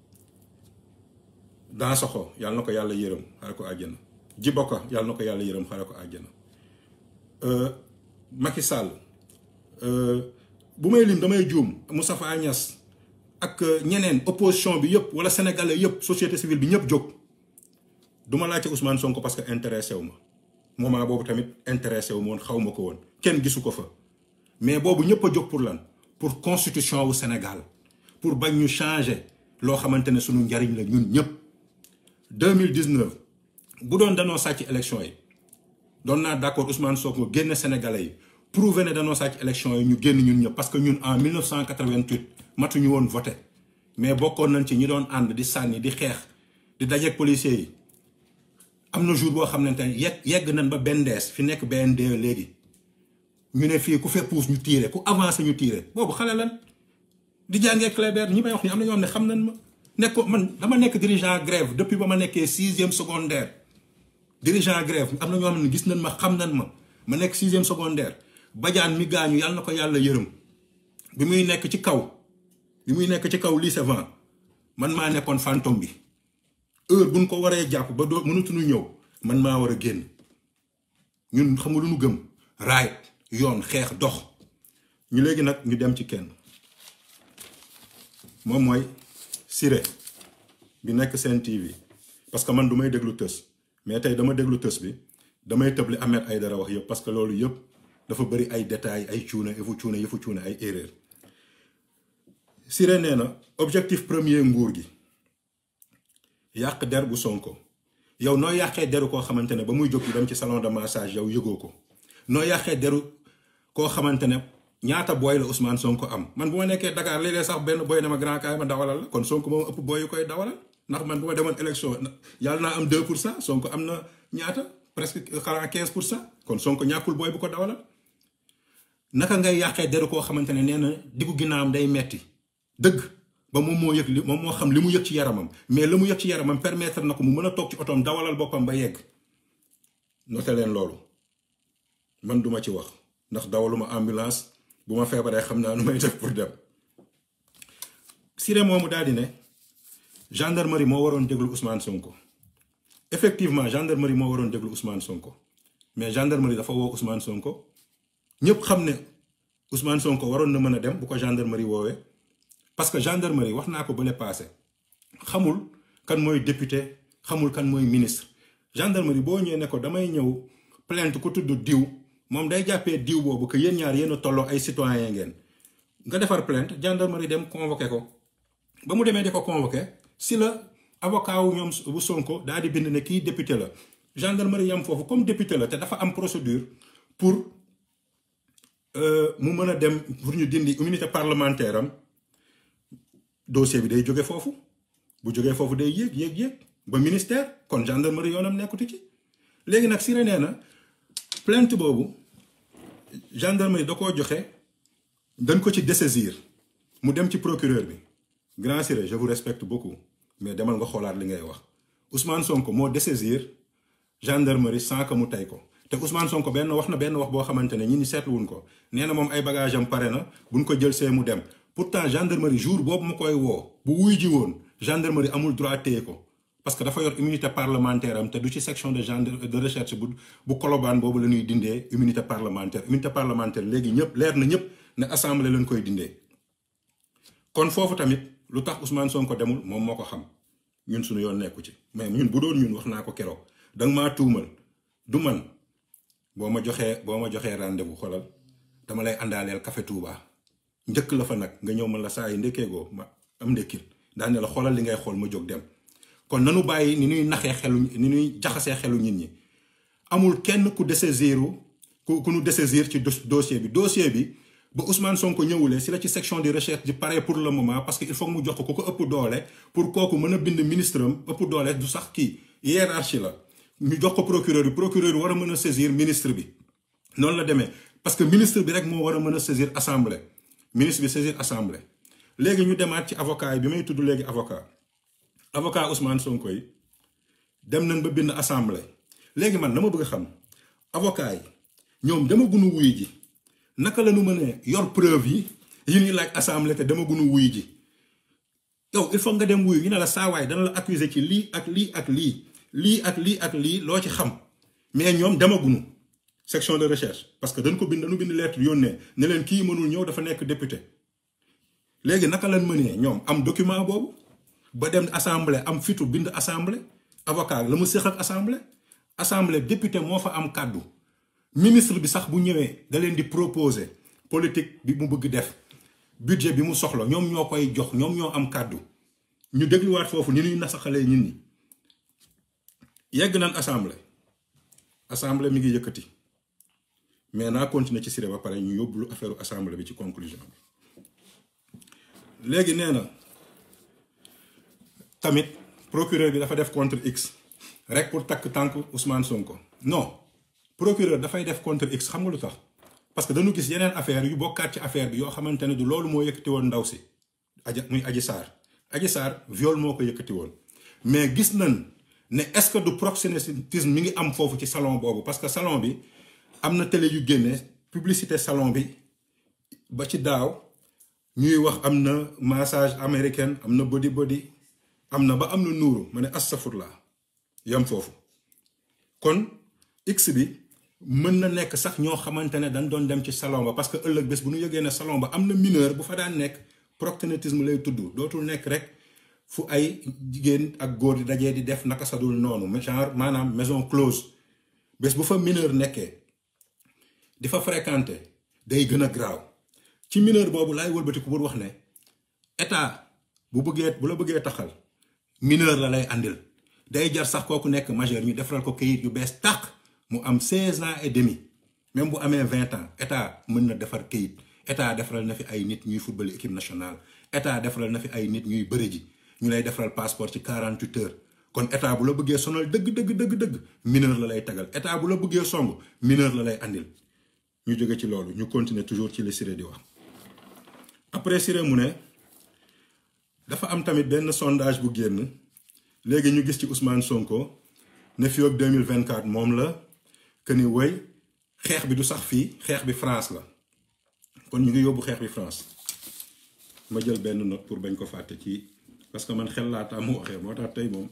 dans soxo yàlla na ko yàlla yërëm xare ko àjjana Djiboka yàlla na ko yàlla yërëm xare ko àjjana Macky Sall bu may lim damay juum Moustapha Niasse ak ñeneen opposition bi yëpp wala sénégalais yëpp société civile bi ñëpp jóg du ma laajte Ousmane Sonko parce que intéressé wu ma moment boobu tamit intéressé wu ma woon xaw ma ko woon kenn gisu ko fa mais boobu ñëpp a jóg pour lan pour constitution wu Sénégal pour bañ ñu changer loo xamante ne suñu njariñ la ñun ñëpp 2019 bu doon danoo sàcc élection yi doon naa d'accord Ousmane Sonko génn sénégalais yi prouver ne danoo sàcc élection yi ñu génn ñun ñëpp parce que ñun en 1988 matuñu woon voté mais bokkoon nañ ci ñi doon ànd di sànni di xeex di dajeeg policiers yi am na jour boo xamante ne yegg yegg nañ ba bendees fi nekk BND léegi ñu ne fii ku fee puus ñu tiire ku avancé ñu tiire boobu xale lan di jàngee Clébert ñi may wax ni am na ñoo xam ne xam nañ ma nekk ko man dama nekk dirigeant grève depuis ba ma nekkee sixième secondaire dirigeant grève am na ñoo xam ne gis nañ ma xam nañ ma ma nekk sixième secondaire bajaan mi gaañu yàlla na ko yàlla yërëm bi muy nekk ci kaw bi muy nekk ci kaw lycée vent man maa nekkoon fantôme bi heure buñ ko waree jàpp ba doo mënatuñu ñëw man maa war a génn ñun xam nga lu ñu gëm raay yoon xeex dox ñu léegi nag ñu dem ci kenn moom mooy Siré bi nekk seen TV parce que man du may déglu tës mais tey dama déglu tës bi damay tëb li Ahmed Aïdara wax yëpp parce que loolu yëpp dafa bëri ay détails ay cuune yëfu cuune yëfu cuune ay erreur Siré nee na objectif premier nguur gi yàq der bu Sonko yow noo yàqee deru koo xamante ne ba muy jóg dem ci salon de massage yow yëgoo ko noo yàqee deru koo xamante ne ñaata booy la Ousmane Sonko am man bu ma nekkee Dakar léeg-léeg sax benn booy ne ma grand kaay ma dawalal la kon Sonko moom ëpp booy yu koy dawalal ndax man bu ma demoon élection yàlla naa am 2 pour cent Sonko am na ñaata presque xanaa 15 pour cent kon Sonko ñàkkul booy bu ko dawalal naka ngay yàqee deru koo xamante ne nee na diggu ginnaawam day metti dëgg ba moom moo yëg li moom moo xam li mu yëg ci yaramam mais la mu yëg ci yaramam permettre na ko mu mën a toog ci otoom dawalal boppam ba yegg noté leen loolu man duma ci wax ndax dawaluma ambulance bu ma feebaree xam naa nu may def pour dem Siré moomu daal di ne gendarmerie moo waroon déglu Ousmane Sonko effectivement gendarmerie moo waroon déglu Ousmane Sonko mais gendarmerie dafa woo Ousmane Sonko ñëpp xam ne Ousmane Sonko waroon na mën a dem bu ko gendarmerie woowee parce que gendarmerie wax naa ko bële passé xamul kan mooy député xamul kan mooy ministre gendarmerie boo ñëwee ne ko damay ñëw plainte ku tudd diw moom day jàppee diw boobu que yéen ñaar yéen a tolloo ay citoyen ngeen nga defar plainte gendarmerie dem convoqué ko ba mu demee di ko convoqué si la avocat wu ñoom bu Sonko daal di bind ne kii député la gendarmerie yam foofu comme député la te dafa am procédure pour mu mën a dem pour ñu dindi immunité parlementaire am dossier bi day jóge foofu bu jógee foofu day yéeg yéeg yéeg ba ministère kon gendarmerie yoonam nekkuti ci léegi nag Siré nee na plainte boobu gendarmerie da koo joxe dañ ko ci dessaisir mu dem ci procureur bi grand Siré je vous respecte beaucoup mais demal nga xoolaat li ngay wax Ousmane Sonko moo dessaisir gendarmerie sans que mu tey ko te Ousmane Sonko benn wax na benn wax boo xamante ne ñi ni seetluwuñ ko nee na moom ay bagage am pare na buñ ko jël see mu dem pourtant gendarmerie jour boobu mu koy woo bu wuy ji woon gendarmerie amul droit téye ko parce que dafa yor immunité parlementaire am te du ci section de gendre de recherche bu bu kolobaan boobu la ñuy dindee immunité parlementaire immunité parlementaire léegi ñëpp leer na ñëpp ne assemblée lañ koy dindee. kon foofu tamit lu tax Ousmane Sonko demul moom moo ko xam ñun suñu yoon nekku ci mais ñun bu doon ñun wax naa ko keroog danga maa tuumal du man boo ma joxee boo ma joxee rendez-vous xoolal dama lay àndaaleel café Touba. njëkk la fa nag nga ñëw man la saa yi ndekkeegoo ma am ndekkil daane la xoolal li ngay xool ma jóg dem kon nanu bàyyi ni ñuy naxee xelu ni ñuy jaxasee xelu nit ñi amul kenn ku dessaisiru ku ku nu dessaisir ci dossier bi dossier bi ba Ousmane Sonko ñëwulee si la ci section de recherche di pare pour le moment parce que il faut mu jox ko ku ko ëpp doole pour kooku mën a bind ministre am ëpp doole du sax kii hiérarchie la ñu jox ko procureur bi procureur bi war a mën a saisir ministre bi noonu la demee parce que ministre bi rek moo war a mën a saisir assemblée ministre bi saisir assemblée léegi ñu demaat ci avocat yi bi may tudd léegi avocat avocat Ousmane Sonko yi dem nañ ba bind assemblée léegi man dama bëgg xam avocat yi ñoom dama gunu wuy ji naka la ñu mënee yor preuve yi yi ñuy laaj assemblée te dama gunu wuy ji yow il faut nga dem wuyu ñu ne la saawaay dana la accuser ci lii ak lii ak lii lii ak lii ak lii loo ci xam mais ñoom dama gunu section de recherche parce que dañ ko bind dañu bind lettre yónnee ne leen kii mënul ñëw dafa nekk député léegi naka lañ mënee ñoom am document boobu ba dem assemblée am fitu bind assemblée avocat la mu séq ak assemblée assemblée député moo fa am kàddu ministre bi sax bu ñëwee da leen di proposer politique bi mu bëgg def budget bi mu soxla ñoom ñoo koy jox ñoom ñoo am kàddu ñu dégluwaat foofu ni ñuy nasaxalee nit ñi yegg nañ assemblée assemblée mi ngi yëkkati mais naa continuer ci Siré ba pare ñu yóbbulu affaire assemblée bi ci conclusion bi léegi nee na tamit procureur bi dafa def contre x rek pour takk tànk Ousmane Sonko non procureur dafay def contre x xam nga lu tax parce que dañu gis yeneen affaire yu bokkaat ci affaire bi yoo xamante ne du loolu moo yëkkati woon ndaw si aja muy aji saar aji saar viol moo ko yëkkati woon mais gis nañ ne est-ce que du proxénétisme mi ngi am foofu ci salon boobu parce que salon bi am na télé yu génne publicité salon bi ba ci daaw ñuy wax am na massage américaine am na body body am na ba am na nuuru ma ne astafurla yam foofu kon x bi mën na nekk sax ñoo xamante ne dañ doon dem ci salon ba parce que ëllëg bés bu ñu yëgee ne salon ba am na mineur bu fa daan nekk proxénétisme lay tudd dootul nekk rek fu ay jigéen ak góor di dajee di def naka sadul noonu genre maanaam maison close bés bu fa mineur nekkee di fa fréquenter day gën a graaw ci mineur boobu laay wëlbatiku pour wax ne état bu bëggee bu la bëggee taxal mineur la lay àndil day jar sax kooku nekk majeur ñu defaral ko kayit yu bees tàq mu am 16 ans et demi même bu amee 20 ans état mën na defar kayit état defaral na fi ay nit ñuy football équipe nationale état defaral na fi ay nit ñuy bëre ji ñu lay defaral passeport ci 48 heures kon état bu la bëggee sonal dëgg dëgg dëgg dëgg mineur la lay tagal état bu la bëggee song mineur la lay àndil ñu jóge ci loolu ñu continuer toujours ci li Siré di wax après Siré mu ne dafa am tamit benn sondage bu génn léegi ñu gis ci Ousmane Sonko ne fii ak 2024 moom la que ni woy xeex bi du sax fii xeex bi France la kon ñu ngi yóbbu xeex bi France ma jël benn note pour bañ ko fàtte ci parce que man xel laa taa mu waxee moo tax tey moom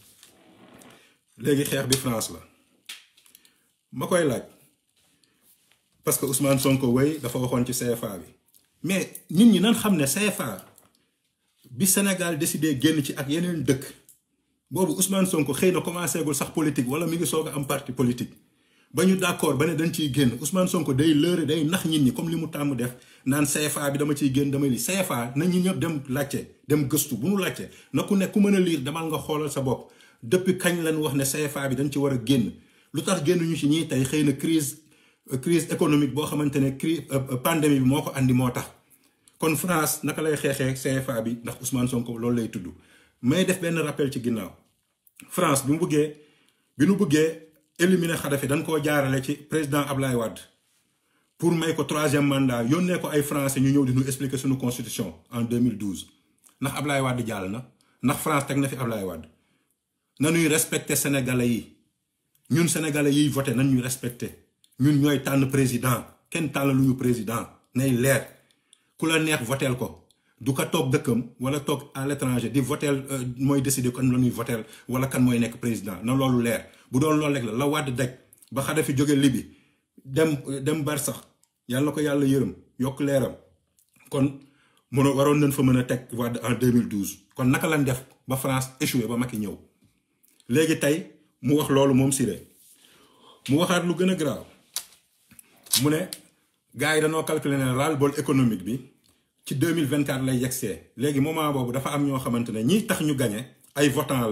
léegi xeex bi France la ma koy laaj parce que Ousmane Sonko woy dafa waxoon ci CFA bi mais nit ñi nan xam ne CFA bi Sénégal décidé génn ci ak yeneen dëkk boobu Ousmane Sonko xëy na commencé gul sax politique wala mi ngi soog a am parti politique ba ñu d'accord ba ne dañ ciy génn Ousmane Sonko day lëre day nax nit ñi comme li mu tàmm def naan CFA bi dama ciy génn damay li CFA na ñi ñëpp dem laajte dem gëstu bu nu laajte na ku nekk ku mën a liir demal nga xoolal sa bopp depuis kañ lañ wax ne CFA bi dañ ci war a génn lu tax génn ñu ci ñii tey xëy na crise crise économique boo xamante ne crise pandémie bi moo ko andi moo tax kon France naka lay xeexee CFA bi ndax Ousmane Sonko loolu lay tudd may def benn rappel ci ginnaaw France bi mu bëggee bi nu bëggee éliminer Kadhafi dañ koo jaarale ci président Ablaye Wade pour may ko troisième mandat yónnee ko ay français ñu ñëw di ñu expliquer suñu constitution en 2012 ndax Ablaye Wade jàll na ndax France teg na fi Ablaye Wade nañuy respecter sénégalais yi ñun sénégalais yiy voté nañ ñuy respecter ñun ñooy tànn président kenn tànn lu ñu président nay leer ku la neex voteel ko du ko toog dëkkam wala toog à l'étranger di voteel mooy décider kan la ñuy voteel wala kan mooy nekk président na loolu leer bu doon loolu rek la la Wade daj ba Kadhafi jóge Libi dem dem Barsax yàlla ko yàlla yërëm yokk leeram kon mëno waroon nañ fa mën a teg Wade en 2012 kon naka lañ def ba France échoué ba Macky ñëw léegi tey mu wax loolu moom Siré mu waxaat lu gën a graaw mu ne gars yi dañoo calculer ne ras-le-bol économique bi ci 2024 lay yegsee léegi moment boobu dafa am ñoo xamante ne ñiy tax ñu gañe ay votants lan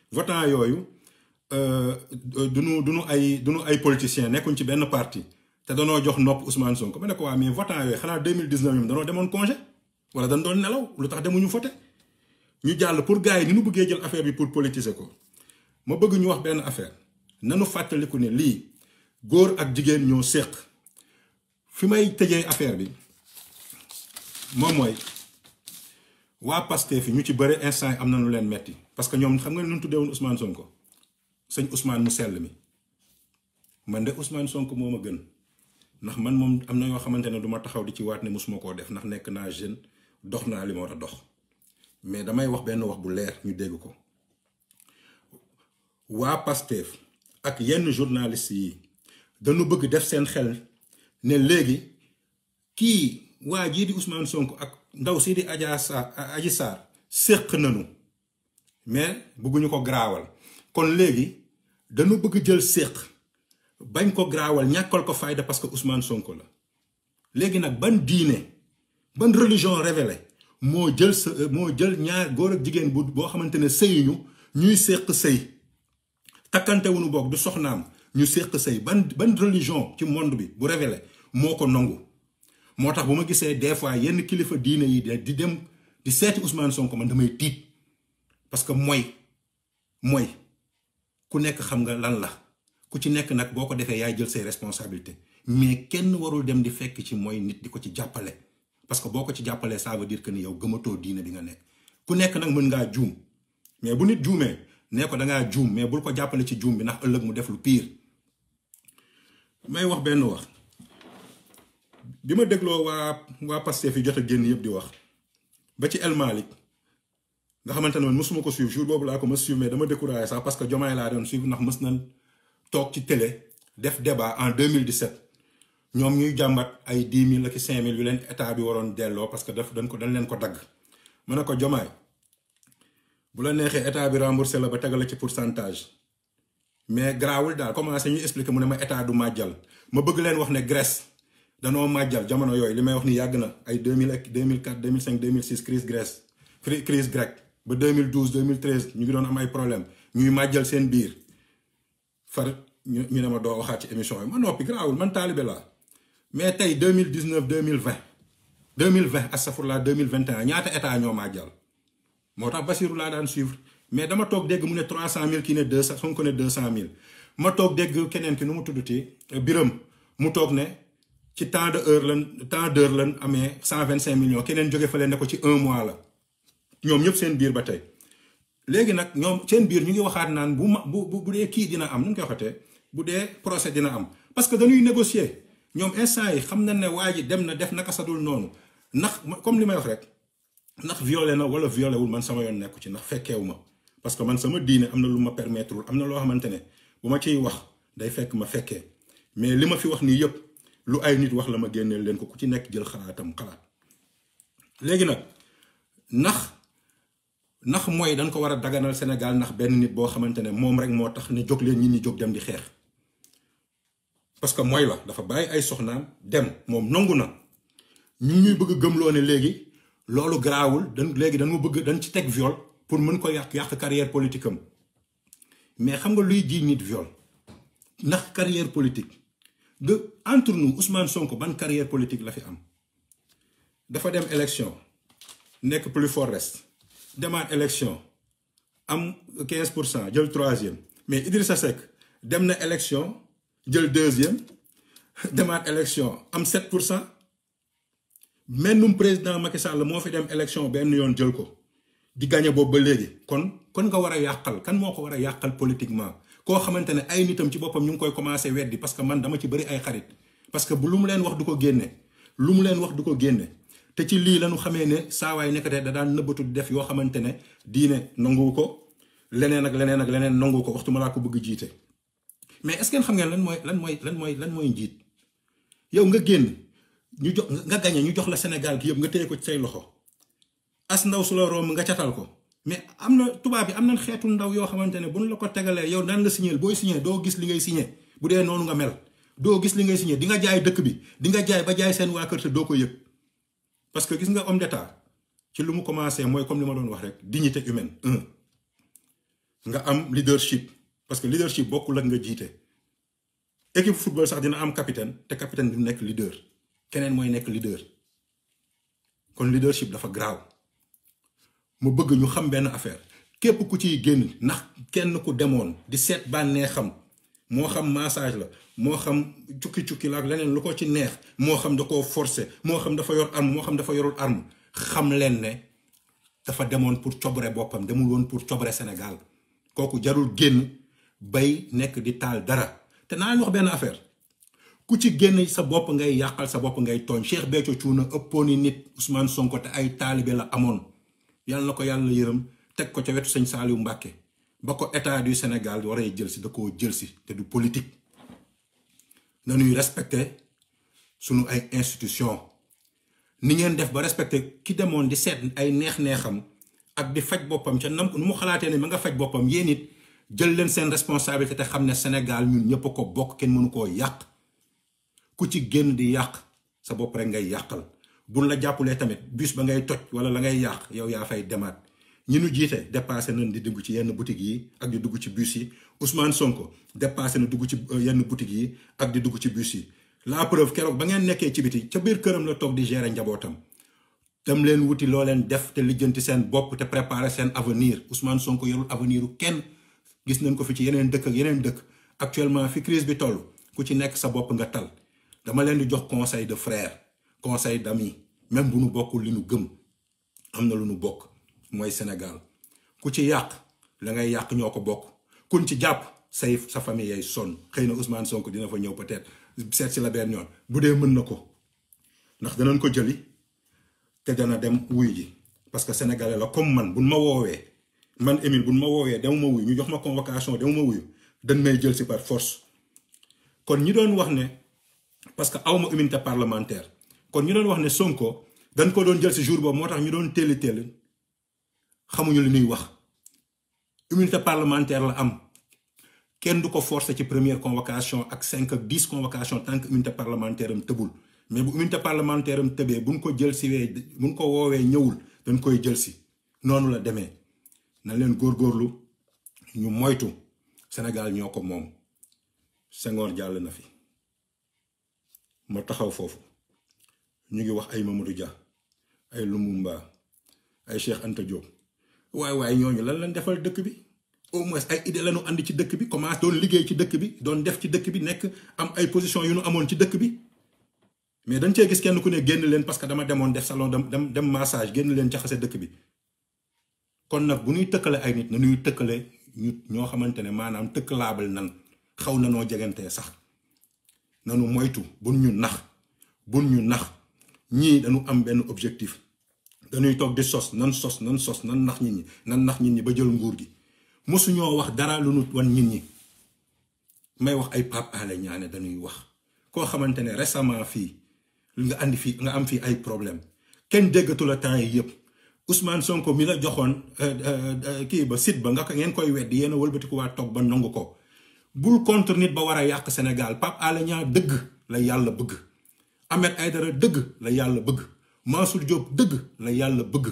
votant yooyu duñu duñu ay duñu ay politiciens nekkuñ ci benn parti te danoo jox nopp Ousmane Sonko ma ne ko waa mais votant yooyu xanaa 2019 ñoom danoo demoon congé wala dañ doon nelaw lu tax demuñu voté ñu jàll pour gars yi ni ñu bëggee jël affaire bi pour politiser ko ma bëgg ñu wax benn affaire nanu fàttaliku ne lii góor ak jigéen ñoo séq fi may tëjee affaire bi moom mooy waa Pastef fi ñu ci bëri instant yi am na lu leen metti parce que ñoom xam nga ne ñu tuddee woon Ousmane Sonko sëñ Ousmane mu sell mi man de Ousmane Sonko moo ma gën ndax man moom am na yoo xamante ne du ma taxaw di ci waat ne mosuma koo def ndax nekk naa jeune dox naa li ma war a dox mais damay wax benn wax bu leer ñu dégg ko waa Pastef ak yenn journaliste yi dañu bëgg def seen xel ne léegi kii waa jii di Ousmane Sonko ak ndaw si di Adja Sarr Adji Sarr séq nañu mais bëgguñu ko garaawal kon léegi dañu bëgg jël séq bañ ko garaawal ñàkkal ko fayda parce que Ousmane Sonko la léegi nag ban diine ban religion révélée moo jël sa moo jël ñaar góor ak jigéen bu boo xamante ne sëyuñu ñuy séq sëy takkante wuñu boog du soxnaam ñu séq sëy ban ban religion ci monde bi bu révélé moo ko nangu moo tax bu ma gisee des fois yenn kilifa diine yi di dem di seeti Ousmane Sonko man damay tiit parce que mooy mooy ku nekk xam nga lan la ku ci nekk nag boo ko defee yaay jël say responsabilité mais kenn warul dem di fekk ci mooy nit di ko ci jàppale parce que boo ko ci jàppalee ça veut dire que ni yow gëmatoo diine bi nga nekk ku nekk nag mën ngaa juum mais bu nit juumee nee ko dangaa juum mais bul ko jàppale ci juum bi ndax ëllëg mu def lu pire may wax benn wax bi ma dégloo waa waa Pastef yi jot a génn yëpp di wax ba ci El Malick nga xamante ne man mësuma ko suivre jour boobu laa ko mës suivre mais dama découragé sax parce que Diomaye laa doon suivre ndax mës nañ toog ci télé def débat en 2017 ñoom ñuy jàmbat ay 10 000 ak 5 000 yu leen état bi waroon delloo parce que daf dañ ko dañ leen ko dagg ma ne ko Diomaye bu la neexee état bi remboursé la ba tegal la ci pourcentage mais garaawul daal commencé ñu expliquer mu ne ma état du màjjal ma bëgg leen wax ne Grèce danoo màjjal jamono yooyu li may wax ni yàgg na ay 2000 ak 2004 2005 2006 crise Grèce crise grecque ba 2012 2013 ñu ngi doon am ay problème ñuy màjjal seen biir far ñu ñu ne ma doo waxaat ci émission yi ma noppi garaawul man taalibe laa mais tey 2019 2020 2020 astafurlah 2021 ñaata état ñoo màjjal moo tax Basiru laa daan suivre mais dama toog dégg mu ne 300000 kii ne 200 Sonko ne 200000 ma toog dégg keneen ki nu mu tuddati biram mu toog ne ci temps de heure lan temps d'heure lan amee 125 millions keneen jóge fa leen ne ko ci un mois la ñoom ñëpp seen biir ba tey. léegi nag ñoom seen biir ñu ngi waxaat naan bu ma bu bu dee kii dina am nu ñu koy waxatee bu dee procès dina am parce que dañuy négocier ñoom instant yi xam nañ ne waa ji dem na def naka sadul noonu ndax comme li may wax rek. ndax violé na wala violé wul man sama yoon nekku ci ndax fekkeewu ma parce que man sama diine am na lu ma permettre am na loo xamante ne bu ma ciy wax day fekk ma fekkee mais li ma fi wax nii yëpp lu ay nit wax la ma génneel leen ko ku ci nekk jël xalaatam xalaat léegi nag ndax ndax mooy dañ ko war a daganal Sénégal ndax benn nit boo xamante ne moom rek moo tax ne jóg leen ñi ñi jóg dem di xeex parce que mooy la dafa bàyyi ay soxnaam dem moom nangu na ñu ñuy bëgg gëmloo ne léegi loolu garaawul dañ léegi dañu bëgg dañ ci teg viol pour mën ko yàq yàq carrière politique am mais xam nga luy ji nit viol ndax carrière politique de entre nous Ousmane Sonko ban carrière politique la fi am dafa dem élection nekk plus fort reste demaat élection am 15 pour cent jël troisième mais Idrissa Seck dem na élection jël deuxième demaat élection am 7 pour cent mennum président Macky Sall moo fi dem élection benn yoon jël ko di gagné boobu ba léegi kon kon nga war a yàqal kan moo ko war a yàqal politiquement koo xamante ne ay nitam ci boppam ñu ngi koy commencé weddi parce que man dama ci bëri ay xarit parce que bu lu mu leen wax du ko génne lu mu leen wax du ko génne te ci lii lañu xamee ne saawaay nekkate da daan nëbbatu di def yoo xamante ne diine nangu ko leneen ak leneen ak leneen nangu ko waxtu ma laa ko bëgg jiite mais est-ce que xam ngeen lan mooy lan mooy lan mooy lan mooy njiit yow nga génn ñu jox nga gañe ñu jox la Sénégal gi yëpp nga téye ko ci say loxo as ndaw su la romb nga catal ko mais am na tubaab bi am na xeetu ndaw yoo xamante ne bu ñu la ko tegalee yow daan la signé booy signé doo gis li ngay signé bu dee noonu nga mel doo gis li ngay signé di nga jaay dëkk bi di nga jaay ba jaay seen waa kër te doo ko yëg parce que gis nga homme d'état ci lu mu commencé mooy comme li ma doon wax rek dignité humaine un nga am leadership parce que leadership bokkul ak nga jiite équipe football sax dina am capitaine te capitaine du nekk leader keneen mooy nekk leader kon leadership dafa graaw mu bëgg ñu xam benn affaire képp ku ciy génn ndax kenn ku demoon di seet bànnee xam moo xam massage la moo xam cukki-cukki la ak leneen lu ko ci neex moo xam da koo forcer moo xam dafa yor arme moo xam dafa yorul arme xam leen ne dafa demoon pour cobre boppam demul woon pour cobre Sénégal kooku jarul génn bay nekk di taal dara te naa wax benn affaire ku ci génn sa bopp ngay yàqal sa bopp ngay tooñ Cheikh Béthio Thioune ëppooni nit Ousmane Sonko te ay taalibe la amoon yàlla na ko yàlla yërëm teg ko ca wetu sëñ Saliou Mbàkke ba ko état du Sénégal waree jël si da koo jël si te du politique nañuy respecté sunu ay institution ni ngeen def ba respecté ki demoon di seet ay neex-neexam ak di faj boppam ca nam nu mu xalaatee ne ma nga faj boppam yéen it jël leen seen responsabilité te xam ne Sénégal ñun ñëpp a ko bokk kenn mënu koo yàq ku ci génn di yàq sa bopp rek ngay yàqal buñ la jàppulee tamit bus ba ngay toj wala la ngay yàq yow yaa fay demaat ñi nu jiite dépassé nañ di dugg ci yenn boutique yi ak di dugg ci bus yi Ousmane Sonko dépassé na dugg ci yenn boutique yi ak di dugg ci bus yi la preuve keroog ba ngeen nekkee ci biti ca biir këram la toog di gérer njabootam dem leen wuti loo leen def te lijjanti seen bopp te préparer seen avenir Ousmane Sonko yorul avenir u kenn gis nañ ko fi ci yeneen dëkk ak yeneen dëkk actuellement fi crise bi toll ku ci nekk sa bopp nga tal dama leen di jox conseil de frère conseil d'ami même bu nu bokkul li nu gëm am na lu nu bokk mooy Sénégal ku ci yàq la ngay yàq ñoo ko bokk kun ci jàpp say sa famille yay sonn xëy na Ousmane Sonko dina fa ñëw peut-être seet si la benn yoon bu dee mën na ko ndax danañ ko jëli te dana dem wuy ji parce que sénégalais la comme man buñ ma woowee man Émile buñ ma woowee dem ma wuy ñu jox ma convocation dem ma wuyu dañ may jël si par force kon ñi doon wax ne parce que awma immunité parlementaire kon ñu doon wax ne Sonko dañ ko doon jël si jour boobu moo tax ñu doon téeli téeli xamuñu li ñuy wax immunité parlementaire la am kenn du ko forcer ci première convocation ak cinq ak dix convocation tant que immunité parlementaire am tëbul mais bu immunité parlementaire am tëbee buñ ko jël si wee buñ ko woowee ñëwul dañ koy jël si noonu la demee na leen góorgóorlu ñu moytu Sénégal ñoo ko moom Senghor jàll na fi ma taxaw foofu ñu ngi wax ay Mamadou Dia ay Lumumba ay Cheikh Anta Diop waaye waaye ñooñu lan lañ defal dëkk bi au moins ay idée lañu andi ci dëkk bi commencé doon liggéey ci dëkk bi doon def ci dëkk bi nekk am ay position yu nu amoon ci dëkk bi mais dañ cee gis kenn ku ne génn leen parce que dama demoon def salon dem dem massage génn leen jaxase dëkk bi kon nag bu ñuy tëkkale ay nit na ñuy tëkkale ñu ñoo xamante ne maanaam tëkkalaabal nan xaw na noo jegantee sax nanu moytu bun ñu nax bun ñu nax ñii dañu am benn objectif dañuy toog di sos nan sos nan sos nan nax nit ñi nan nax nit ñi ba jël nguur gi mosuñoo wax dara lu nu wan nit ñi may wax ay Pape Alé Niang dañuy wax koo xamante ne récemment fii nga andi fii nga am fii ay problème kenn déggatu la temps yi yëpp Ousmane Sonko mi la joxoon kii ba site ba nga ko ngeen koy weddi yéen a wëlbatiku waa toog ba nangu ko bul contre nit ba war a yàq Sénégal Pape Alé Niang dëgg la yàlla bëgg Ahmed Aïdara dëgg la yàlla bëgg Mansour Diop dëgg la yàlla bëgg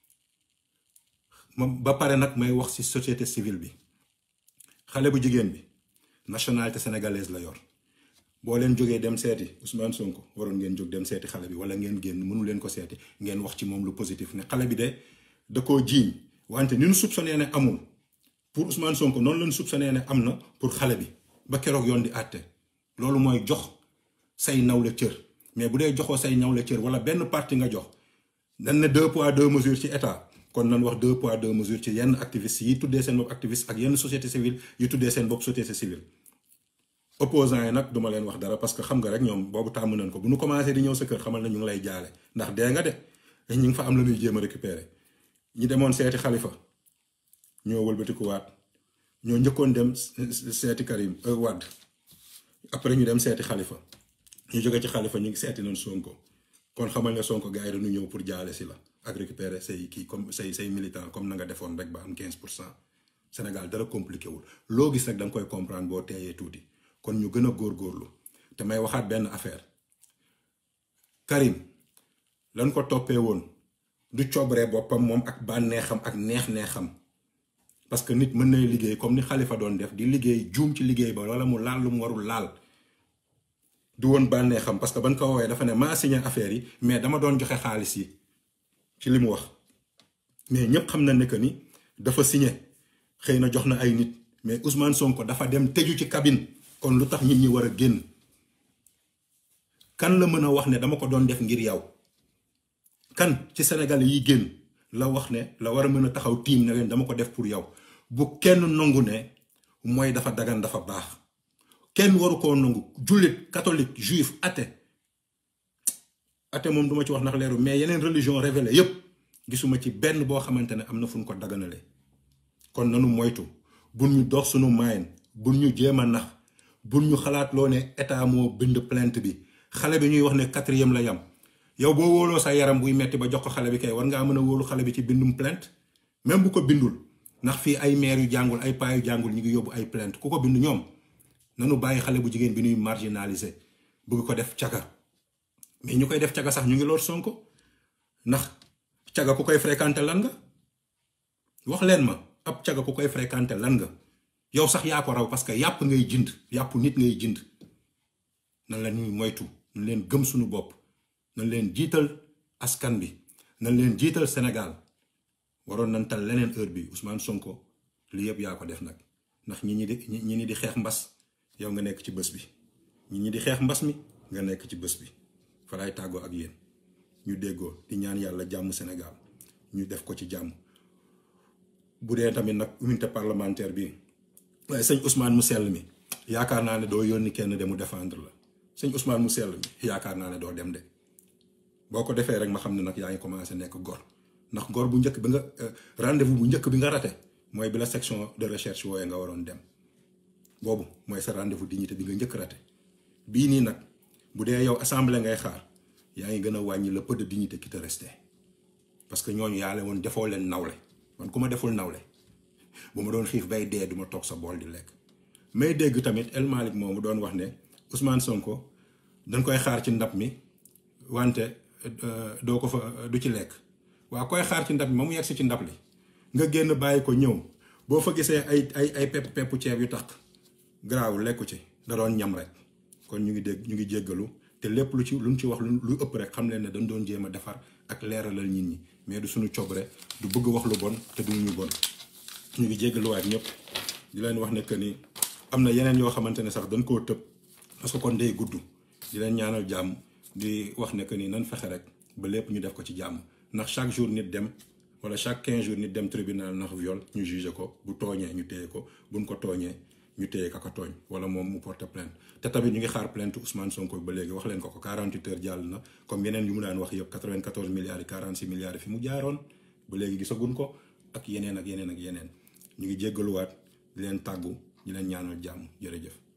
ba pare nag may wax ci société civile bi xale bu jigéen bi nationalité sénégalaise la yor boo leen jógee dem seeti Ousmane Sonko waroon ngeen jóg dem seeti xale bi wala ngeen génn mënu leen ko seeti ngeen wax ci moom lu positif ne xale bi de da koo jiiñ wante ni nu soupçonné ne amul pour Ousmane Sonko noonu lañu soupçonné ne am na pour xale bi ba keroog yoon di àtte loolu mooy jox say nawle cër mais bu dee joxoo say nawle cër wala benn parti nga jox dañ ne deux poids deux mesures ci état kon nan wax deux poids deux mesures ci yenn activistes yi tuddee seen bopp activiste ak yenn société civile yi tuddee seen bopp société civile opposants yi nag duma leen wax dara parce que xam nga rek ñoom boobu tàmm nañ ko bu ñu commencé di ñëw sa kër xamal na ñu ngi lay jaale ndax dee nga de ñu ngi fa am la ñuy jéem a récupérer ñi demoon seeti xalifa ñoo wëlbatikuwaat ñoo njëkkoon dem seeti Karim Wade après ñu dem seeti xalifa ñu jóge ci xalifa ñu ngi seeti nañ Sonko kon xamal ne Sonko gars yi dañu ñëw pour jaale si la ak récupérer say kii comme say say militant comme na nga defoon rek ba am 15 pour cent Sénégal dara compliqué wul loo gis rek da nga koy comprendre boo teeyee tuuti kon ñu gën a góorgóorlu te may waxaat benn affaire Karim lan ko toppee woon du coobare boppam moom ak bànneexam ak neex-neexam parce que nit mën nay liggéey comme ni Khalifa doon def di liggéey juum ci liggéey ba wala mu laal lu mu warul laal du woon bànnee xam parce que ban ko woowee dafa ne maa signé affaire yi mais dama doon joxe xaalis yi ci li mu wax mais ñëpp xam na ne que ni dafa signé xëy na jox na ay nit mais Ousmane Sonko dafa dem tëju ci cabine kon lu tax nit ñi war a génn kan la mën a wax ne dama ko doon def ngir yow kan ci Sénégal yi génn la wax ne la war a mën a taxaw tiim ne leen dama ko def pour yow bu kenn nangu ne mooy dafa dagan dafa baax kenn waru koo nangu jullit catholique juif athée athée moom duma ci wax ndax leeru mais yeneen religion révélée yépp gisuma ci benn boo xamante ne am na fu ñu ko daganale kon nanu moytu bun ñu dox sunu maayin bun ñu jéem a nax bun ñu xalaat loo ne état moo bind plainte bi xale bi ñuy wax ne quatrième la yam yow boo wóoloo sa yaram buy metti ba jox ko xale bi kay war ngaa mën a wóolu xale bi ci bindum plainte même bu ko bindul ndax fii ay maire yu jàngul ay paa yu jàngul ñu ngi yóbbu ay plainte ku ko bind ñoom nanu bàyyi xale bu jigéen bi ñuy marginaliser bëgg ko def caga mais ñu koy def caga sax ñu ngi loor Sonko ndax caga ku koy fréquenter lan nga wax leen ma ab caga ku koy fréquenter lan nga yow sax yaa ko raw parce que yàpp ngay jënd yàpp nit ngay jënd nan la ñuy moytu nan leen gëm suñu bopp nan leen jiital askan bi nan leen jiital Sénégal waroon nañ tal leneen heure bi Ousmane Sonko li yëpp yaa ko def nag ndax ñi ñi di ñi ñi di xeex mbas yow nga nekk ci bés bi ñi ñi di xeex mbas mi nga nekk ci bés bi fa laay tàggoo ak yéen ñu déggoo di ñaan yàlla jàmm Sénégal ñu def ko ci jàmm bu dee tamit nag unité parlementaire bi waaye sëñ Ousmane mu sell mi yaakaar naa ne doo yónni kenn de mu défendre la sëñ Ousmane mu sell mi yaakaar naa ne doo dem de boo ko defee rek ma xam ne nag yaa ngi commencé nekk gor ndax gor bu njëkk bi nga rendez-vous bu njëkk bi nga rate mooy bi la section de recherche wooye nga waroon dem boobu mooy sa rendez-vous dignité bi nga njëkk rate bii nii nag bu dee yow assemblée ngay xaar yaa ngi gën a wàññi le peu de dignité qui te restait parce que ñooñu yaa leen woon defoo leen nawle man ku ma deful nawle bu ma doon xiif bay dee du ma toog sa bool di lekk may dégg tamit El Malick moomu doon wax ne Ousmane Sonko dañ koy xaar ci ndab mi wante doo ko fa du ci lekk waa koy xaar ci ndab mi ma mu yegsi ci ndab li nga génn bàyyi ko ñëw boo fa gisee ay ay ay pepp peppu ceeb yu tax garaaw lekku ci da doon ñam rek kon ñu ngi dégg ñu ngi jéggalu te lépp lu ci lu mu ci wax lu ëpp rek xam leen ne dañ doon jéem a defar ak leeralal nit ñi mais du suñu cobre du bëgg wax lu bon te du ñu bon ñu ngi jéggaluwaat ñëpp di leen wax ne que ni am na yeneen yoo xamante ne sax dañ koo tëb parce que kon day gudd di leen ñaanal jàmm di wax ne que ni nan fexe rek ba lépp ñu def ko ci jàmm ndax chaque jour nit dem wala chaque 15 jours nit dem tribunal ndax viol ñu juger ko bu tooñee ñu téye ko buñ ko tooñee ñu téye ka ko tooñ wala moom mu porte plainte te tamit ñu ngi xaar plainte Ousmane Sonko ba léegi wax leen ko ko 48 heures jàll na comme yeneen yu mu daan wax yëpp 94 milliards yi 46 milliards yi fi mu jaaroon ba léegi gisaguñ ko ak yeneen ak yeneen ak yeneen ñu ngi jéggaluwaat di leen tàggu di leen ñaanal jàmm jërëjëf.